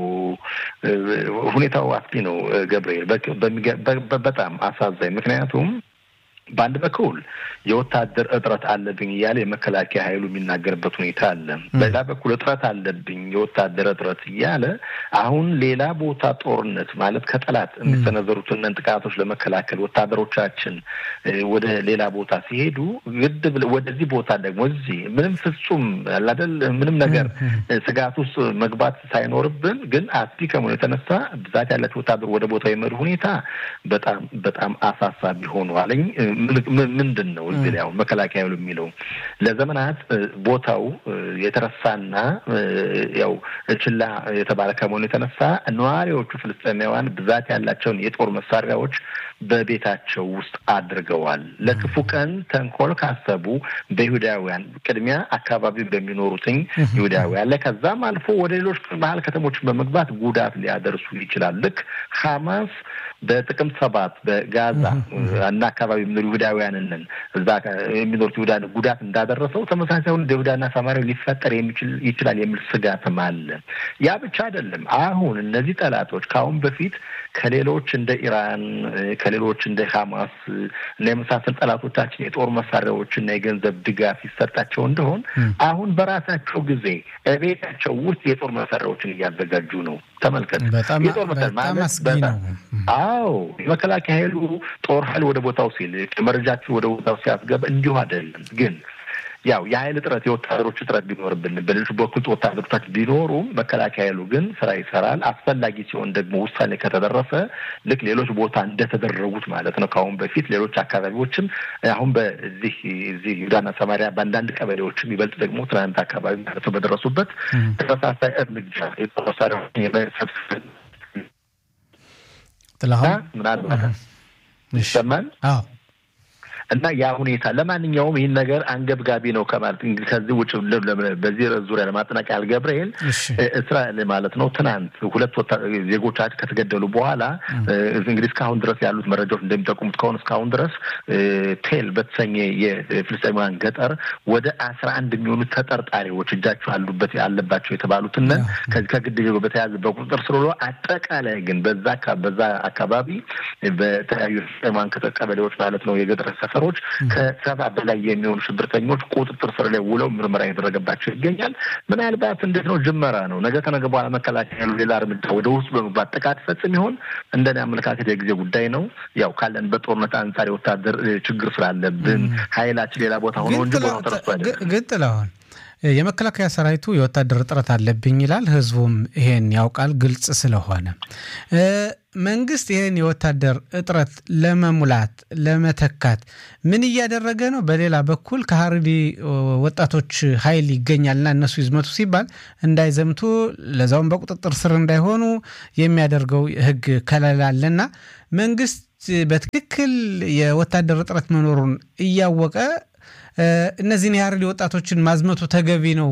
ሁኔታው አስጊ ነው ገብርኤል፣ በጣም አሳዛኝ። ምክንያቱም በአንድ በኩል የወታደር እጥረት አለብኝ እያለ የመከላከያ ኃይሉ የሚናገርበት ሁኔታ አለ። በሌላ በኩል እጥረት አለብኝ የወታደር እጥረት እያለ አሁን ሌላ ቦታ ጦርነት ማለት ከጠላት የሚሰነዘሩትን ጥቃቶች ለመከላከል ወታደሮቻችን ወደ ሌላ ቦታ ሲሄዱ ግድ ወደዚህ ቦታ ደግሞ እዚህ ምንም ፍጹም አላደል ምንም ነገር ስጋት ውስጥ መግባት ሳይኖርብን ግን አስጊ ከመሆኑ የተነሳ ብዛት ያላቸው ወታደር ወደ ቦታ የመዱ ሁኔታ በጣም በጣም አሳሳቢ ሆኗልኝ። ምንድን ነው እዚህ ላይ አሁን መከላከያ ያሉ የሚለው ለዘመናት ቦታው የተረሳና ያው ችላ የተባለ ከመሆኑ የተነሳ ነዋሪዎቹ ፍልስጤማውያን ብዛት ያላቸውን የጦር መሳሪያዎች በቤታቸው ውስጥ አድርገዋል። ለክፉ ቀን ተንኮል ካሰቡ በይሁዳውያን ቅድሚያ አካባቢ በሚኖሩትኝ ይሁዳውያን ላይ ከዛም አልፎ ወደ ሌሎች መሀል ከተሞችን በመግባት ጉዳት ሊያደርሱ ይችላል። ልክ ሐማስ በጥቅምት ሰባት በጋዛ እና አካባቢ የሚኖሩ ይሁዳውያንን እዛ የሚኖሩት ይሁዳን ጉዳት እንዳደረሰው ተመሳሳይ ሁን ይሁዳና ሰማሪያ ሊፈጠር የሚችል ይችላል የሚል ስጋትም አለ። ያ ብቻ አይደለም። አሁን እነዚህ ጠላቶች ከአሁን በፊት ከሌሎች እንደ ኢራን ከሌሎች እንደ ሐማስ እና የመሳሰል ጠላቶቻችን የጦር መሳሪያዎች እና የገንዘብ ድጋፍ ይሰጣቸው እንደሆን አሁን በራሳቸው ጊዜ ቤታቸው ውስጥ የጦር መሳሪያዎችን እያዘጋጁ ነው። ተመልከት። የጦር መሳሪያ አዎ፣ የመከላከያ ኃይሉ ጦር ኃይል ወደ ቦታው ሲል መረጃችን ወደ ቦታው ሲያስገባ እንዲሁ አይደለም ግን ያው የኃይል እጥረት የወታደሮች እጥረት ቢኖርብን በሌሎች በኩል ወታደሮቻችን ቢኖሩም መከላከያ ኃይሉ ግን ስራ ይሰራል። አስፈላጊ ሲሆን ደግሞ ውሳኔ ከተደረሰ ልክ ሌሎች ቦታ እንደተደረጉት ማለት ነው ከአሁን በፊት ሌሎች አካባቢዎችም አሁን በዚህ እዚህ ይሁዳና ሰማሪያ በአንዳንድ ቀበሌዎችም ይበልጥ ደግሞ ትናንት አካባቢ ማለት ነው በደረሱበት ተመሳሳይ እርምጃ የጦር መሳሪያዎችን የመሰብሰብ ምናልባት ይሰማል እና ያ ሁኔታ ለማንኛውም ይህን ነገር አንገብጋቢ ነው ከማለት እንግዲህ ከዚህ ውጭ በዚህ ዙሪያ ለማጠናቀቅ ገብርኤል እስራኤል ማለት ነው ትናንት ሁለት ዜጎቻችን ከተገደሉ በኋላ እንግዲህ እስካሁን ድረስ ያሉት መረጃዎች እንደሚጠቁሙት ከሆነ እስካሁን ድረስ ቴል በተሰኘ የፍልስጤማውያን ገጠር ወደ አስራ አንድ የሚሆኑ ተጠርጣሪዎች እጃቸው አሉበት አለባቸው የተባሉትን ከዚህ ከግድያ በተያያዘ በቁጥጥር ስር ውሎ አጠቃላይ ግን በዛ በዛ አካባቢ በተለያዩ ፍልስጤማውያን ቀበሌዎች ማለት ነው የገጠር ሰፈሮች ከሰባ በላይ የሚሆኑ ሽብርተኞች ቁጥጥር ስር ላይ ውለው ምርመራ የተደረገባቸው ይገኛል። ምናልባት እንዴት ነው ጅመራ ነው። ነገ ከነገ በኋላ መከላከያ ያሉ ሌላ እርምጃ ወደ ውስጥ በመግባት ጥቃት ይፈጽም ይሆን? እንደኔ አመለካከት የጊዜ ጉዳይ ነው። ያው ካለን በጦርነት አንጻር የወታደር ችግር ስላለብን ኃይላችን ሌላ ቦታ ሆኖ እንጂ ቦታው ተረስቶ አይደለም። ግን ጥላሁን የመከላከያ ሰራዊቱ የወታደር እጥረት አለብኝ ይላል። ህዝቡም ይሄን ያውቃል፣ ግልጽ ስለሆነ መንግስት ይህን የወታደር እጥረት ለመሙላት ለመተካት ምን እያደረገ ነው? በሌላ በኩል ከሀረሪ ወጣቶች ኃይል ይገኛልና እነሱ ይዝመቱ ሲባል እንዳይዘምቱ ለዛውም በቁጥጥር ስር እንዳይሆኑ የሚያደርገው ህግ ከለላ አለና መንግስት በትክክል የወታደር እጥረት መኖሩን እያወቀ እነዚህን የሀረሪ ወጣቶችን ማዝመቱ ተገቢ ነው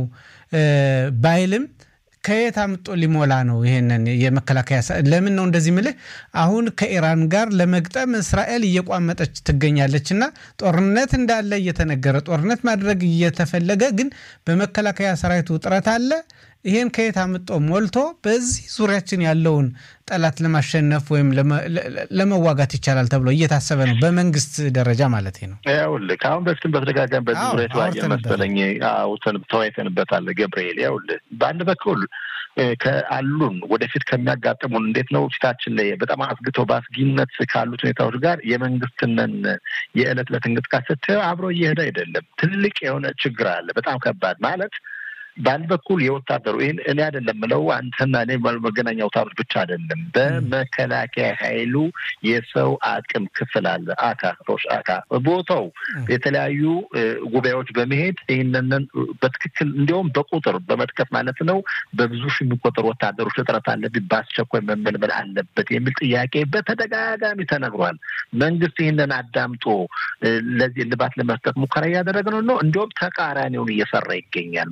ባይልም ከየት አምጦ ሊሞላ ነው? ይሄንን የመከላከያ ለምን ነው እንደዚህ ምልህ? አሁን ከኢራን ጋር ለመግጠም እስራኤል እየቋመጠች ትገኛለች እና ጦርነት እንዳለ እየተነገረ ጦርነት ማድረግ እየተፈለገ ግን በመከላከያ ሰራዊቱ ጥረት አለ። ይሄን ከየት አምጦ ሞልቶ በዚህ ዙሪያችን ያለውን ጠላት ለማሸነፍ ወይም ለመዋጋት ይቻላል ተብሎ እየታሰበ ነው፣ በመንግስት ደረጃ ማለት ነው። ይኸውልህ ከአሁን በፊትም በተደጋጋሚ በዚህ ዙሪያ የተለያየ መሰለኝ ተወያይተንበታል ገብርኤል። ይኸውልህ በአንድ በኩል ከአሉን ወደፊት ከሚያጋጥሙን እንዴት ነው ፊታችን ላይ በጣም አስግተው በአስጊነት ካሉት ሁኔታዎች ጋር የመንግስትንን የዕለት ዕለት እንቅስቃሴ ስታየው አብሮ እየሄደ አይደለም። ትልቅ የሆነ ችግር አለ። በጣም ከባድ ማለት በአንድ በኩል የወታደሩ ይህን እኔ አይደለም ምለው አንተና እኔ መገናኛ አውታሮች ብቻ አይደለም። በመከላከያ ኃይሉ የሰው አቅም ክፍል አለ። አካ ሮሽ አካ ቦታው የተለያዩ ጉባኤዎች በመሄድ ይህንን በትክክል እንዲሁም በቁጥር በመጥቀስ ማለት ነው በብዙ ሺህ የሚቆጠሩ ወታደሮች እጥረት አለብኝ፣ በአስቸኳይ መመልመል አለበት የሚል ጥያቄ በተደጋጋሚ ተነግሯል። መንግስት ይህንን አዳምጦ ለዚህ ልባት ለመስጠት ሙከራ እያደረገ ነው ነው እንዲሁም ተቃራኒውን እየሰራ ይገኛል ማለት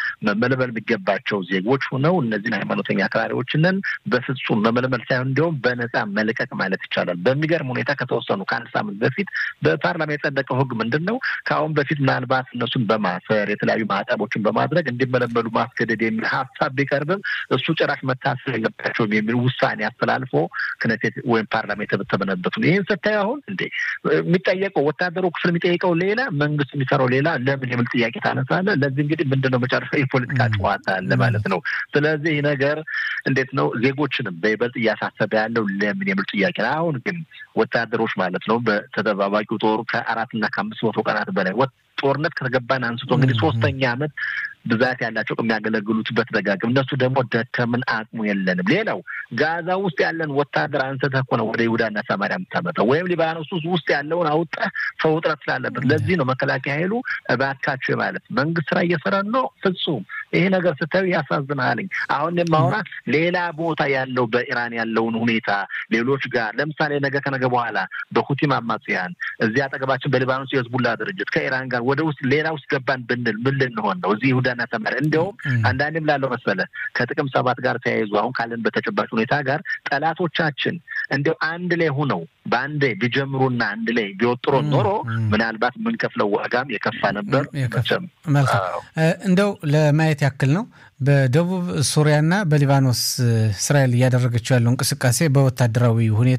መመልመል የሚገባቸው ዜጎች ሆነው እነዚህን ሃይማኖተኛ አክራሪዎችንን በፍጹም መመልመል ሳይሆን እንዲሁም በነፃ መልቀቅ ማለት ይቻላል። በሚገርም ሁኔታ ከተወሰኑ ከአንድ ሳምንት በፊት በፓርላማ የጸደቀው ህግ ምንድን ነው? ከአሁን በፊት ምናልባት እነሱን በማሰር የተለያዩ ማዕቀቦችን በማድረግ እንዲመለመሉ ማስገደድ የሚል ሀሳብ ቢቀርብም እሱ ጭራሽ መታሰር የለባቸውም የሚል ውሳኔ አስተላልፎ ክነሴት ወይም ፓርላማ የተበተበነበት ነው። ይህን ስታዩ አሁን እንዴ የሚጠየቀው ወታደሩ ክፍል የሚጠይቀው ሌላ፣ መንግስት የሚሰራው ሌላ ለምን የሚል ጥያቄ ታነሳለ። ለዚህ እንግዲህ ምንድን ነው መጨረሻ የፖለቲካ ጨዋታ አለ ማለት ነው። ስለዚህ ይህ ነገር እንዴት ነው ዜጎችንም በይበልጥ እያሳሰበ ያለው ለምን የሚል ጥያቄ ነው። አሁን ግን ወታደሮች ማለት ነው በተጠባባቂው ጦሩ ከአራትና ከአምስት መቶ ቀናት በላይ ጦርነት ከተገባን አንስቶ እንግዲህ ሶስተኛ ዓመት ብዛት ያላቸው የሚያገለግሉት በተደጋግም እነሱ ደግሞ ደከምን፣ አቅሙ የለንም። ሌላው ጋዛ ውስጥ ያለን ወታደር አንስተህ እኮ ነው ወደ ይሁዳና ሰማሪያ የምታመጣው ወይም ሊባኖስ ውስጥ ያለውን አውጣህ ሰው ውጥረት ስላለበት። ለዚህ ነው መከላከያ ኃይሉ እባካችሁ ማለት መንግስት ስራ እየሰራን ነው። ፍጹም ይሄ ነገር ስታዩ ያሳዝናልኝ። አሁን የማወራ ሌላ ቦታ ያለው በኢራን ያለውን ሁኔታ ሌሎች ጋር ለምሳሌ ነገ ከነገ በኋላ በሁቲም አማጽያን እዚህ አጠገባችን በሊባኖስ የህዝቡላ ድርጅት ከኢራን ጋር ወደ ውስጥ ሌላ ውስጥ ገባን ብንል ምን ልንሆን ነው? እዚህ ይሁዳና ሰማሪያ እንዲያውም አንዳንድም ላለው መሰለ ከጥቅም ሰባት ጋር ተያይዞ አሁን ካለን በተጨባጭ ሁኔታ ጋር ጠላቶቻችን እንዲያው አንድ ላይ ሁነው በአንድ ቢጀምሩና አንድ ላይ ቢወጥሮ ኖሮ ምናልባት የምንከፍለው ዋጋም የከፋ ነበር። መልካም እንደው ለማየት ያክል ነው። በደቡብ ሱሪያና በሊባኖስ እስራኤል እያደረገችው ያለው እንቅስቃሴ በወታደራዊ ሁኔታ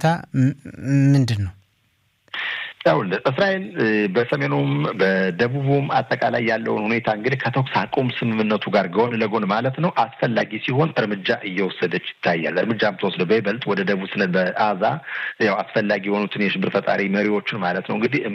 ምንድን ነው? ይኸውልህ እስራኤል በሰሜኑም በደቡቡም አጠቃላይ ያለውን ሁኔታ እንግዲህ ከተኩስ አቁም ስምምነቱ ጋር ጎን ለጎን ማለት ነው አስፈላጊ ሲሆን እርምጃ እየወሰደች ይታያል። እርምጃ የምትወስደው በይበልጥ ወደ ደቡብ ስለ በአዛ ያው አስፈላጊ የሆኑትን የሽብር ፈጣሪ መሪዎችን ማለት ነው እንግዲህ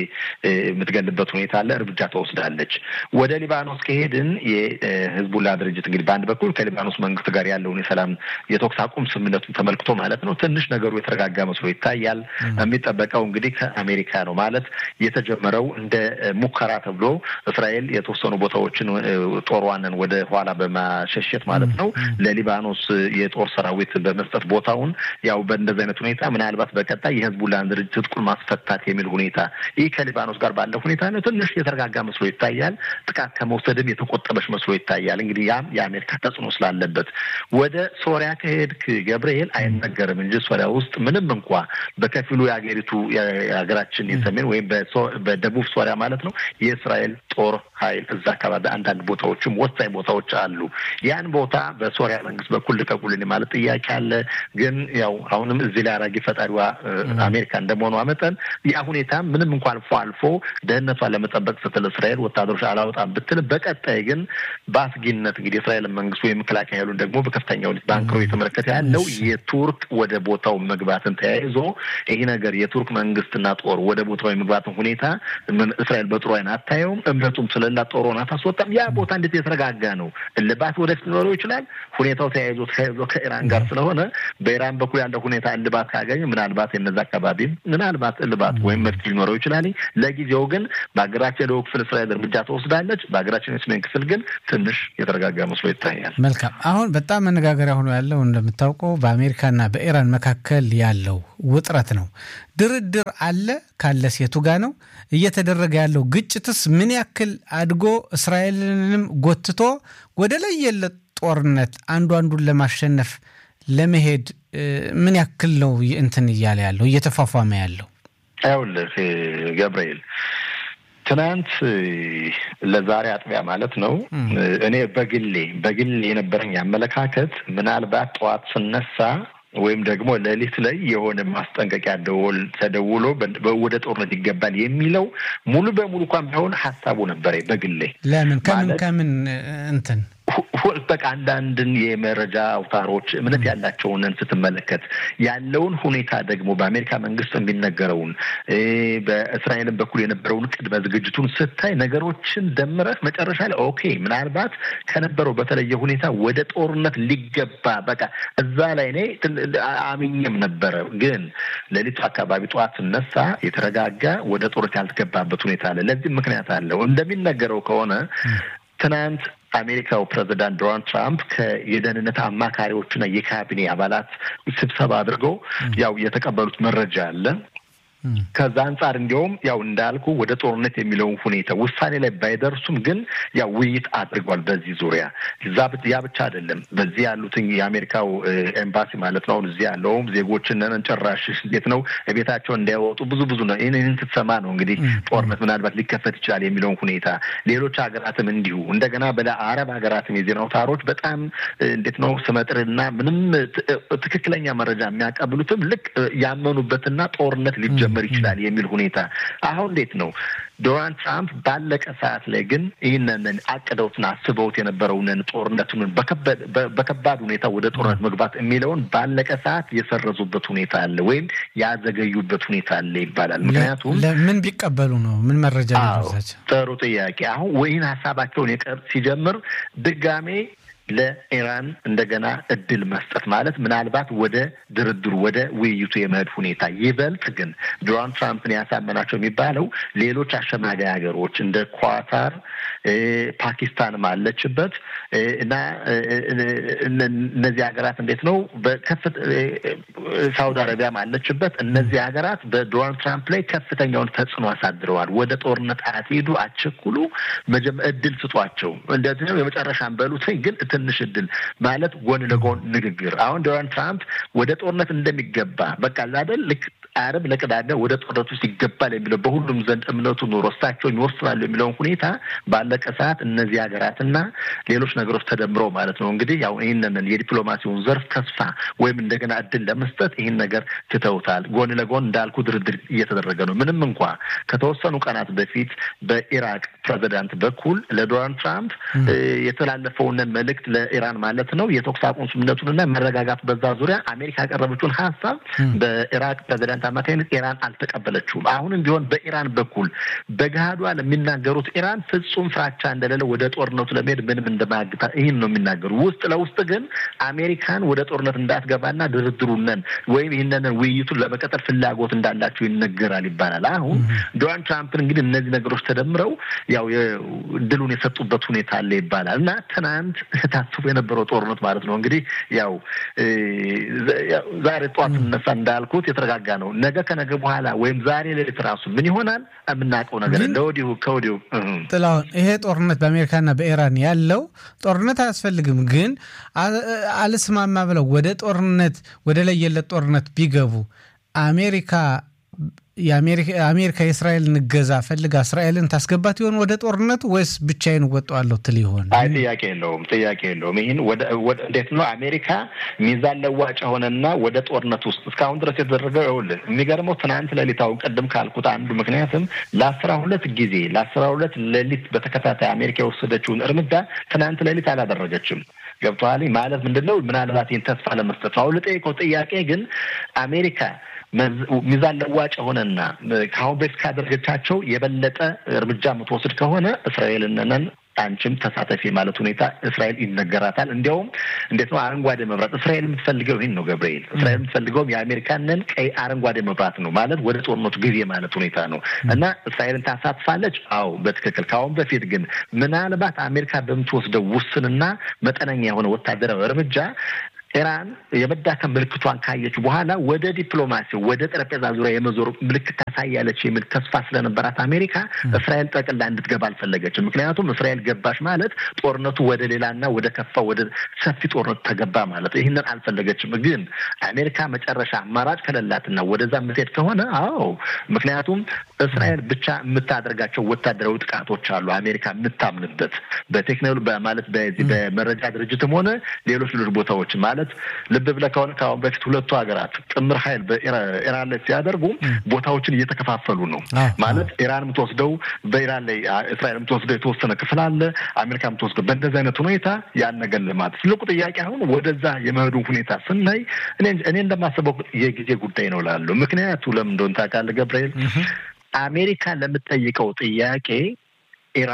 የምትገልበት ሁኔታ አለ። እርምጃ ተወስዳለች። ወደ ሊባኖስ ከሄድን የህዝቡላ ድርጅት እንግዲህ በአንድ በኩል ከሊባኖስ መንግስት ጋር ያለውን የሰላም የተኩስ አቁም ስምምነቱን ተመልክቶ ማለት ነው ትንሽ ነገሩ የተረጋጋ መስሎ ይታያል። የሚጠበቀው እንግዲህ ከአሜሪካ ነው ማለት የተጀመረው እንደ ሙከራ ተብሎ እስራኤል የተወሰኑ ቦታዎችን ጦሯንን ወደ ኋላ በማሸሸት ማለት ነው ለሊባኖስ የጦር ሰራዊት በመስጠት ቦታውን ያው በእንደዚህ አይነት ሁኔታ ምናልባት በቀጣይ የህዝቡላን ድርጅት ትጥቁን ማስፈታት የሚል ሁኔታ ይህ ከሊባኖስ ጋር ባለው ሁኔታ ነው ትንሽ የተረጋጋ መስሎ ይታያል። ጥቃት ከመውሰድም የተቆጠበች መስሎ ይታያል። እንግዲህ ያም የአሜሪካ ተጽዕኖ ስላለበት ወደ ሶሪያ ከሄድክ ገብርኤል አይነገርም እንጂ ሶሪያ ውስጥ ምንም እንኳ በከፊሉ የሀገሪቱ ሀገራችን የሰሜን ወይም በደቡብ ሶሪያ ማለት ነው የእስራኤል ጦር ኃይል እዛ አካባቢ አንዳንድ ቦታዎችም ወሳኝ ቦታዎች አሉ። ያን ቦታ በሶሪያ መንግስት በኩል ልቀቁልን ማለት ጥያቄ አለ። ግን ያው አሁንም እዚህ ላይ አራጊ ፈጣሪዋ አሜሪካ እንደመሆኗ መጠን ያ ሁኔታ ምንም እንኳ አልፎ አልፎ ደህንነቷን ለመጠበቅ ስትል እስራኤል ወታደሮች አላወጣም ብትል፣ በቀጣይ ግን በአስጊነት እንግዲህ የእስራኤል መንግስት ወይም መከላከያ ኃይሉን ደግሞ በከፍተኛ ሁኔታ በአንክሮ የተመለከተ ያለው የቱርክ ወደ ቦታው መግባትን ተያይዞ ይህ ነገር የቱርክ መንግስትና ጦር ወደ ቦታው የመግባትን ሁኔታ እስራኤል በጥሩ አይን አታየውም። እምነቱም ስለሌላት ጦሯን አታስወጣም። ያ ቦታ እንዴት የተረጋጋ ነው? እልባት ወደፊት ሊኖረው ይችላል። ሁኔታው ተያይዞ ተያይዞ ከኢራን ጋር ስለሆነ በኢራን በኩል ያለው ሁኔታ እልባት ካገኘ ምናልባት የነዛ አካባቢም ምናልባት እልባት ወይም መፍትሄ ሊኖረው ይችላል። ለጊዜው ግን በሀገራችን የደቡብ ክፍል እስራኤል እርምጃ ትወስዳለች። በሀገራችን የሰሜን ክፍል ግን ትንሽ የተረጋጋ መስሎ ይታያል። መልካም። አሁን በጣም መነጋገሪያ ሆኖ ያለው እንደምታውቀው በአሜሪካና በኢራን መካከል ያለው ውጥረት ነው። ድርድር አለ ካለ ሴቱ ጋር ነው እየተደረገ ያለው ግጭትስ ምን ያክል አድጎ እስራኤልንም ጎትቶ ወደ ለየለት ጦርነት አንዱ አንዱን ለማሸነፍ ለመሄድ ምን ያክል ነው እንትን እያለ ያለው እየተፏፏመ ያለው? ይኸውልህ ገብርኤል ትናንት ለዛሬ አጥቢያ ማለት ነው እኔ በግሌ በግሌ የነበረኝ አመለካከት ምናልባት ጠዋት ስነሳ ወይም ደግሞ ሌሊት ላይ የሆነ ማስጠንቀቂያ ደወል ተደውሎ ወደ ጦርነት ይገባል የሚለው ሙሉ በሙሉ እንኳን ቢሆን ሀሳቡ ነበረ በግሌ። ለምን ከምን ከምን እንትን በቃ አንዳንድን የመረጃ አውታሮች እምነት ያላቸውን ስትመለከት ያለውን ሁኔታ ደግሞ በአሜሪካ መንግስት የሚነገረውን በእስራኤልን በኩል የነበረውን ቅድመ ዝግጅቱን ስታይ ነገሮችን ደምረህ መጨረሻ ላይ ኦኬ ምናልባት ከነበረው በተለየ ሁኔታ ወደ ጦርነት ሊገባ በቃ እዛ ላይ እኔ አምኜም ነበረ። ግን ሌሊቱ አካባቢ ጠዋት ስነሳ የተረጋጋ ወደ ጦርነት ያልተገባበት ሁኔታ አለ። ለዚህም ምክንያት አለው እንደሚነገረው ከሆነ ትናንት አሜሪካው ፕሬዚዳንት ዶናልድ ትራምፕ ከየደህንነት አማካሪዎችና የካቢኔ አባላት ስብሰባ አድርገው ያው የተቀበሉት መረጃ አለ። ከዛ አንጻር እንዲያውም ያው እንዳልኩ ወደ ጦርነት የሚለውን ሁኔታ ውሳኔ ላይ ባይደርሱም ግን ያው ውይይት አድርጓል በዚህ ዙሪያ። ያ ብቻ አይደለም። በዚህ ያሉትን የአሜሪካው ኤምባሲ ማለት ነው አሁን እዚህ ያለውም ዜጎችን ጨራሽ እንዴት ነው ቤታቸው እንዳይወጡ ብዙ ብዙ ነው። ይህን ስትሰማ ነው እንግዲህ ጦርነት ምናልባት ሊከፈት ይችላል የሚለውን ሁኔታ ሌሎች ሀገራትም እንዲሁ እንደገና በአረብ ሀገራትም የዜና አውታሮች በጣም እንዴት ነው ስመጥርና ምንም ትክክለኛ መረጃ የሚያቀብሉትም ልክ ያመኑበትና ጦርነት ሊጀ ሊጀመር ይችላል የሚል ሁኔታ አሁን እንዴት ነው ዶናልድ ትራምፕ ባለቀ ሰዓት ላይ ግን ይህንን አቅደውትን አስበውት የነበረውንን ጦርነቱን በከባድ ሁኔታ ወደ ጦርነት መግባት የሚለውን ባለቀ ሰዓት የሰረዙበት ሁኔታ አለ ወይም ያዘገዩበት ሁኔታ አለ ይባላል። ምክንያቱም ምን ቢቀበሉ ነው? ምን መረጃ ሊደርሳቸው? ጥሩ ጥያቄ። አሁን ወይን ሀሳባቸውን የቀር ሲጀምር ድጋሜ ለኢራን እንደገና እድል መስጠት ማለት ምናልባት ወደ ድርድሩ ወደ ውይይቱ የመሄድ ሁኔታ ይበልጥ ግን ዶናልድ ትራምፕን ያሳመናቸው የሚባለው ሌሎች አሸማጋይ ሀገሮች እንደ ኳታር፣ ፓኪስታንም አለችበት እና እነዚህ ሀገራት እንዴት ነው በከፍት ሳውዲ አረቢያም አለችበት። እነዚህ ሀገራት በዶናልድ ትራምፕ ላይ ከፍተኛውን ተጽዕኖ አሳድረዋል። ወደ ጦርነት አትሄዱ፣ አትቸኩሉ፣ እድል ስጧቸው እንደዚህ ነው የመጨረሻን በሉት ግን ትንሽ እድል ማለት ጎን ለጎን ንግግር። አሁን ዶናልድ ትራምፕ ወደ ጦርነት እንደሚገባ በቃ አይደል ልክ አረብ ለቅዳሜ ወደ ጦርነት ውስጥ ይገባል የሚለው በሁሉም ዘንድ እምነቱ ኑሮ እሳቸውን ይወስናሉ የሚለውን ሁኔታ ባለቀ ሰዓት እነዚህ ሀገራትና ሌሎች ነገሮች ተደምረው ማለት ነው እንግዲህ ያው ይህንን የዲፕሎማሲውን ዘርፍ ተስፋ ወይም እንደገና እድል ለመስጠት ይህን ነገር ትተውታል። ጎን ለጎን እንዳልኩ ድርድር እየተደረገ ነው። ምንም እንኳ ከተወሰኑ ቀናት በፊት በኢራቅ ፕሬዚዳንት በኩል ለዶናልድ ትራምፕ የተላለፈውንን መልእክት ለኢራን ማለት ነው የተኩስ አቁም ስምምነቱንና መረጋጋት በዛ ዙሪያ አሜሪካ ያቀረበችውን ሀሳብ በኢራቅ ፕሬዚዳንት አማካኝነት ኢራን አልተቀበለችውም። አሁንም ቢሆን በኢራን በኩል በገሃዷ ለሚናገሩት ኢራን ፍጹም ፍራቻ እንደሌለ ወደ ጦርነቱ ለመሄድ ምንም እንደማያግታ ይህን ነው የሚናገሩ። ውስጥ ለውስጥ ግን አሜሪካን ወደ ጦርነት እንዳትገባና ድርድሩነን ወይም ይህንን ውይይቱን ለመቀጠል ፍላጎት እንዳላቸው ይነገራል ይባላል። አሁን ዶናልድ ትራምፕን እንግዲህ እነዚህ ነገሮች ተደምረው ያው ድሉን የሰጡበት ሁኔታ አለ ይባላል እና ትናንት ታስቦ የነበረው ጦርነት ማለት ነው እንግዲህ ያው ዛሬ ጠዋት ስንነሳ እንዳልኩት የተረጋጋ ነው። ነገ ከነገ በኋላ ወይም ዛሬ ሌሊት ራሱ ምን ይሆናል የምናውቀው ነገር ለወዲሁ ከወዲሁ ጥላሁን፣ ይሄ ጦርነት በአሜሪካና በኢራን ያለው ጦርነት አያስፈልግም፣ ግን አልስማማ ብለው ወደ ጦርነት ወደ ለየለት ጦርነት ቢገቡ አሜሪካ የአሜሪካ የእስራኤልን እገዛ ፈልጋ እስራኤልን ታስገባት ይሆን ወደ ጦርነቱ ወይስ ብቻዬን እወጣዋለሁ ትል ይሆን? አይ ጥያቄ የለውም፣ ጥያቄ የለውም። ይህን እንዴት ነው አሜሪካ ሚዛን ለዋጭ የሆነና ወደ ጦርነት ውስጥ እስካሁን ድረስ የተደረገው ይኸውልህ፣ የሚገርመው ትናንት ሌሊት አሁን ቅድም ካልኩት አንዱ ምክንያትም ለአስራ ሁለት ጊዜ ለአስራ ሁለት ሌሊት በተከታታይ አሜሪካ የወሰደችውን እርምጃ ትናንት ሌሊት አላደረገችም። ገብቶሃል ማለት ምንድን ነው? ምናልባት ይህን ተስፋ ለመስጠት ነው። አሁን ልጠይቀው ጥያቄ ግን አሜሪካ ሚዛን ለዋጭ የሆነና ከአሁን በፊት ካደረገቻቸው የበለጠ እርምጃ የምትወስድ ከሆነ እስራኤልነን አንቺም ተሳተፊ ማለት ሁኔታ እስራኤል ይነገራታል። እንዲያውም እንዴት ነው አረንጓዴ መብራት እስራኤል የምትፈልገው ይህን ነው ገብርኤል። እስራኤል የምትፈልገውም የአሜሪካንን ቀይ አረንጓዴ መብራት ነው ማለት ወደ ጦርነቱ ጊዜ ማለት ሁኔታ ነው እና እስራኤልን ታሳትፋለች። አዎ በትክክል ከአሁን በፊት ግን ምናልባት አሜሪካ በምትወስደው ውስንና መጠነኛ የሆነ ወታደራዊ እርምጃ ኢራን የመዳከም ምልክቷን ካየች በኋላ ወደ ዲፕሎማሲ ወደ ጠረጴዛ ዙሪያ የመዞር ምልክት ታሳያለች የሚል ተስፋ ስለነበራት አሜሪካ እስራኤል ጠቅላ እንድትገባ አልፈለገችም። ምክንያቱም እስራኤል ገባች ማለት ጦርነቱ ወደ ሌላና ወደ ከፋ ወደ ሰፊ ጦርነቱ ተገባ ማለት ይህንን አልፈለገችም። ግን አሜሪካ መጨረሻ አማራጭ ከሌላትና ወደዛ የምትሄድ ከሆነ አዎ፣ ምክንያቱም እስራኤል ብቻ የምታደርጋቸው ወታደራዊ ጥቃቶች አሉ አሜሪካ የምታምንበት በቴክኖሎጂ ማለት በዚህ በመረጃ ድርጅትም ሆነ ሌሎች ሌሎች ቦታዎች ማለት ልብ ብለህ ከሆነ ከአሁን በፊት ሁለቱ ሀገራት ጥምር ኃይል በኢራን ላይ ሲያደርጉ ቦታዎችን እየተከፋፈሉ ነው። ማለት ኢራን የምትወስደው በኢራን ላይ እስራኤል የምትወስደው የተወሰነ ክፍል አለ፣ አሜሪካ የምትወስደው በእንደዚህ አይነት ሁኔታ ያን ነገር ልማት ትልቁ ጥያቄ አሁን ወደዛ የመሄዱ ሁኔታ ስናይ እኔ እንደማስበው የጊዜ ጉዳይ ነው ላሉ ምክንያቱ ለምን እንደሆነ ታውቃለህ ገብርኤል? አሜሪካ ለምትጠይቀው ጥያቄ ኢራን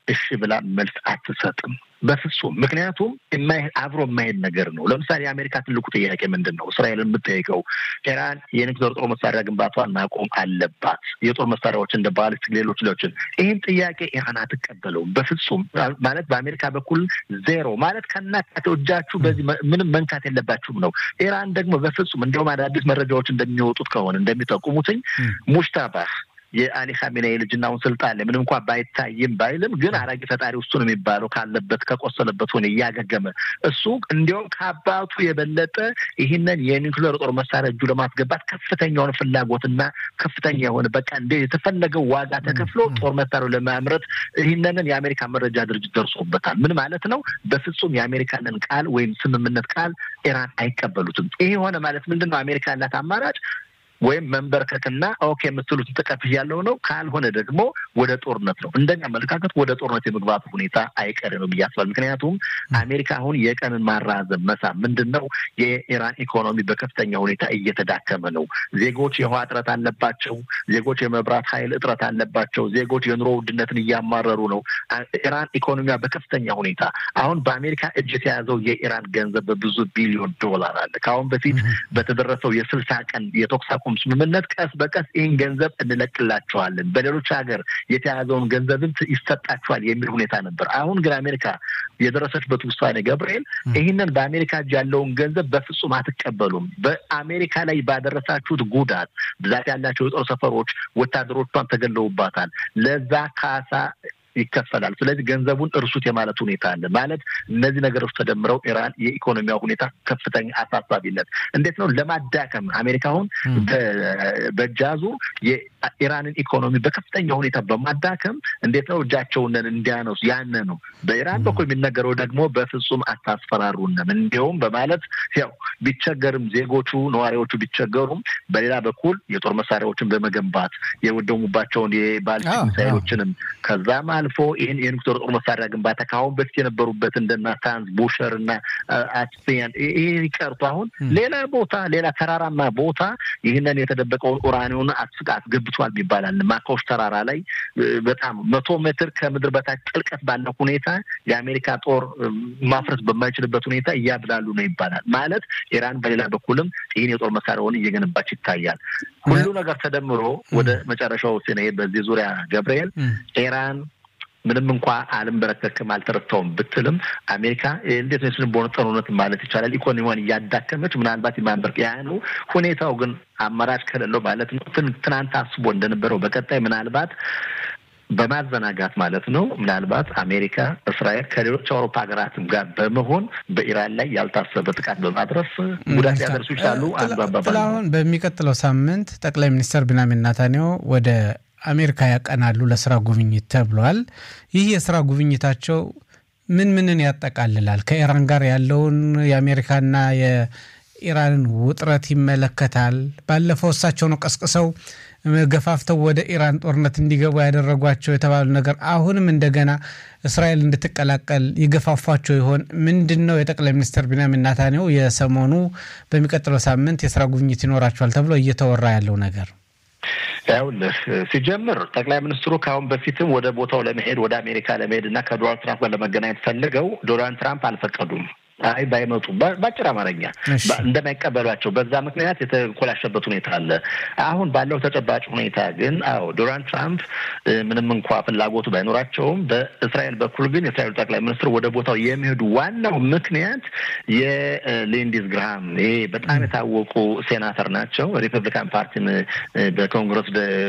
እሺ ብላ መልስ አትሰጥም በፍጹም። ምክንያቱም አብሮ የማይሄድ ነገር ነው። ለምሳሌ የአሜሪካ ትልቁ ጥያቄ ምንድን ነው? እስራኤልን የምጠይቀው ኢራን የኒውክሌር ጦር መሳሪያ ግንባቷን ማቆም አለባት፣ የጦር መሳሪያዎች እንደ ባሊስቲክ፣ ሌሎች ሌሎችን። ይህን ጥያቄ ኢራን አትቀበለውም በፍጹም። ማለት በአሜሪካ በኩል ዜሮ ማለት ከናካቴው እጃችሁ በዚህ ምንም መንካት የለባችሁም ነው። ኢራን ደግሞ በፍጹም እንዲሁም አዳዲስ መረጃዎች እንደሚወጡት ከሆነ እንደሚጠቁሙትኝ ሙሽታባህ የአሊ ኻሜኔይ ልጅና አሁን ስልጣን ላይ ምንም እንኳ ባይታይም ባይልም ግን አራጊ ፈጣሪ እሱ ነው የሚባለው ካለበት ከቆሰለበት ሆነ እያገገመ እሱ እንዲያውም ከአባቱ የበለጠ ይህንን የኒውክሌር ጦር መሳሪያ እጁ ለማስገባት ከፍተኛ የሆነ ፍላጎትና ከፍተኛ የሆነ በቃ እንደ የተፈለገው ዋጋ ተከፍሎ ጦር መሳሪያው ለማምረት ይህንንን የአሜሪካ መረጃ ድርጅት ደርሶበታል። ምን ማለት ነው? በፍጹም የአሜሪካንን ቃል ወይም ስምምነት ቃል ኢራን አይቀበሉትም። ይሄ የሆነ ማለት ምንድን ነው? አሜሪካ ያላት አማራጭ ወይም መንበርከክና ኦኬ የምትሉት ተቀብያለሁ ነው። ካልሆነ ደግሞ ወደ ጦርነት ነው። እንደኛ አመለካከት ወደ ጦርነት የመግባቱ ሁኔታ አይቀሬ ነው ብዬ አስባለሁ። ምክንያቱም አሜሪካ አሁን የቀንን ማራዘም መሳብ ምንድን ነው የኢራን ኢኮኖሚ በከፍተኛ ሁኔታ እየተዳከመ ነው። ዜጎች የውሃ እጥረት አለባቸው። ዜጎች የመብራት ኃይል እጥረት አለባቸው። ዜጎች የኑሮ ውድነትን እያማረሩ ነው። ኢራን ኢኮኖሚያ በከፍተኛ ሁኔታ አሁን በአሜሪካ እጅ የተያዘው የኢራን ገንዘብ በብዙ ቢሊዮን ዶላር አለ። ከአሁን በፊት በተደረሰው የስልሳ ቀን የተኩስ አቁም ስምምነት ቀስ በቀስ ይህን ገንዘብ እንለቅላቸዋለን፣ በሌሎች ሀገር የተያዘውን ገንዘብን ይሰጣቸዋል የሚል ሁኔታ ነበር። አሁን ግን አሜሪካ የደረሰችበት ውሳኔ ገብርኤል ይህንን በአሜሪካ እጅ ያለውን ገንዘብ በፍጹም አትቀበሉም። በአሜሪካ ላይ ባደረሳችሁት ጉዳት ብዛት ያላቸው የጦር ሰፈሮች ወታደሮቿን ተገለውባታል። ለዛ ካሳ ይከፈላል። ስለዚህ ገንዘቡን እርሱት የማለት ሁኔታ አለ። ማለት እነዚህ ነገሮች ተደምረው ኢራን የኢኮኖሚያ ሁኔታ ከፍተኛ አሳሳቢነት እንዴት ነው ለማዳከም አሜሪካ አሁን በእጃዙ የኢራንን ኢኮኖሚ በከፍተኛ ሁኔታ በማዳከም እንዴት ነው እጃቸውን እንዲያነሱ ያነ ነው። በኢራን በኩል የሚነገረው ደግሞ በፍጹም አታስፈራሩንም እንዲሁም በማለት ያው ቢቸገርም ዜጎቹ ነዋሪዎቹ ቢቸገሩም በሌላ በኩል የጦር መሳሪያዎችን በመገንባት የወደሙባቸውን የባሊስቲክ ሚሳይሎችንም ከዛም አልፎ ይህን የኒውክሌር ጦር መሳሪያ ግንባታ ከአሁን በፊት የነበሩበት እንደና ታንዝ ቡሸር እና አስፔን ይህ ቀርቶ አሁን ሌላ ቦታ ሌላ ተራራማ ቦታ ይህንን የተደበቀውን ኡራኒውን አስገብቷል ይባላል። ማካዎች ተራራ ላይ በጣም መቶ ሜትር ከምድር በታች ጥልቀት ባለው ሁኔታ የአሜሪካ ጦር ማፍረስ በማይችልበት ሁኔታ እያብላሉ ነው ይባላል። ማለት ኢራን በሌላ በኩልም ይህን የጦር መሳሪያውን እየገነባች ይታያል። ሁሉ ነገር ተደምሮ ወደ መጨረሻው ስንሄድ በዚህ ዙሪያ ገብርኤል ኢራን ምንም እንኳ አልንበረከክም አልተረታውም ብትልም አሜሪካ እንዴት ነው ስን በሆነ ጦርነት ማለት ይቻላል ኢኮኖሚዋን እያዳከመች ምናልባት የማንበርቅ ያኑ ሁኔታው ግን አማራጭ ከሌለው ማለት ነው ትናንት አስቦ እንደነበረው በቀጣይ ምናልባት በማዘናጋት ማለት ነው ምናልባት አሜሪካ፣ እስራኤል ከሌሎች አውሮፓ ሀገራትም ጋር በመሆን በኢራን ላይ ያልታሰበ ጥቃት በማድረስ ጉዳት ሊያደርሱ ይችላሉ። አንዱ አባባል አሁን በሚቀጥለው ሳምንት ጠቅላይ ሚኒስትር ቢንያሚን ኔታንያሁ ወደ አሜሪካ ያቀናሉ ለስራ ጉብኝት ተብሏል። ይህ የስራ ጉብኝታቸው ምን ምንን ያጠቃልላል? ከኢራን ጋር ያለውን የአሜሪካና የኢራንን ውጥረት ይመለከታል። ባለፈው እሳቸው ነው ቀስቅሰው ገፋፍተው ወደ ኢራን ጦርነት እንዲገቡ ያደረጓቸው የተባሉ ነገር አሁንም እንደገና እስራኤል እንድትቀላቀል ይገፋፏቸው ይሆን? ምንድን ነው የጠቅላይ ሚኒስትር ቢንያሚን ኔታንያሁ የሰሞኑ በሚቀጥለው ሳምንት የስራ ጉብኝት ይኖራቸዋል ተብሎ እየተወራ ያለው ነገር? ያውልህ ሲጀምር ጠቅላይ ሚኒስትሩ ከአሁን በፊትም ወደ ቦታው ለመሄድ ወደ አሜሪካ ለመሄድ እና ከዶናልድ ትራምፕ ጋር ለመገናኘት ፈልገው ዶናልድ ትራምፕ አልፈቀዱም። አይ ባይመጡ በአጭር አማርኛ እንደማይቀበሏቸው በዛ ምክንያት የተኮላሸበት ሁኔታ አለ። አሁን ባለው ተጨባጭ ሁኔታ ግን አዎ ዶናልድ ትራምፕ ምንም እንኳ ፍላጎቱ ባይኖራቸውም በእስራኤል በኩል ግን የእስራኤሉ ጠቅላይ ሚኒስትር ወደ ቦታው የሚሄዱ ዋናው ምክንያት የሊንዲዝ ግርሃም ይሄ በጣም የታወቁ ሴናተር ናቸው። ሪፐብሊካን ፓርቲን በኮንግረስ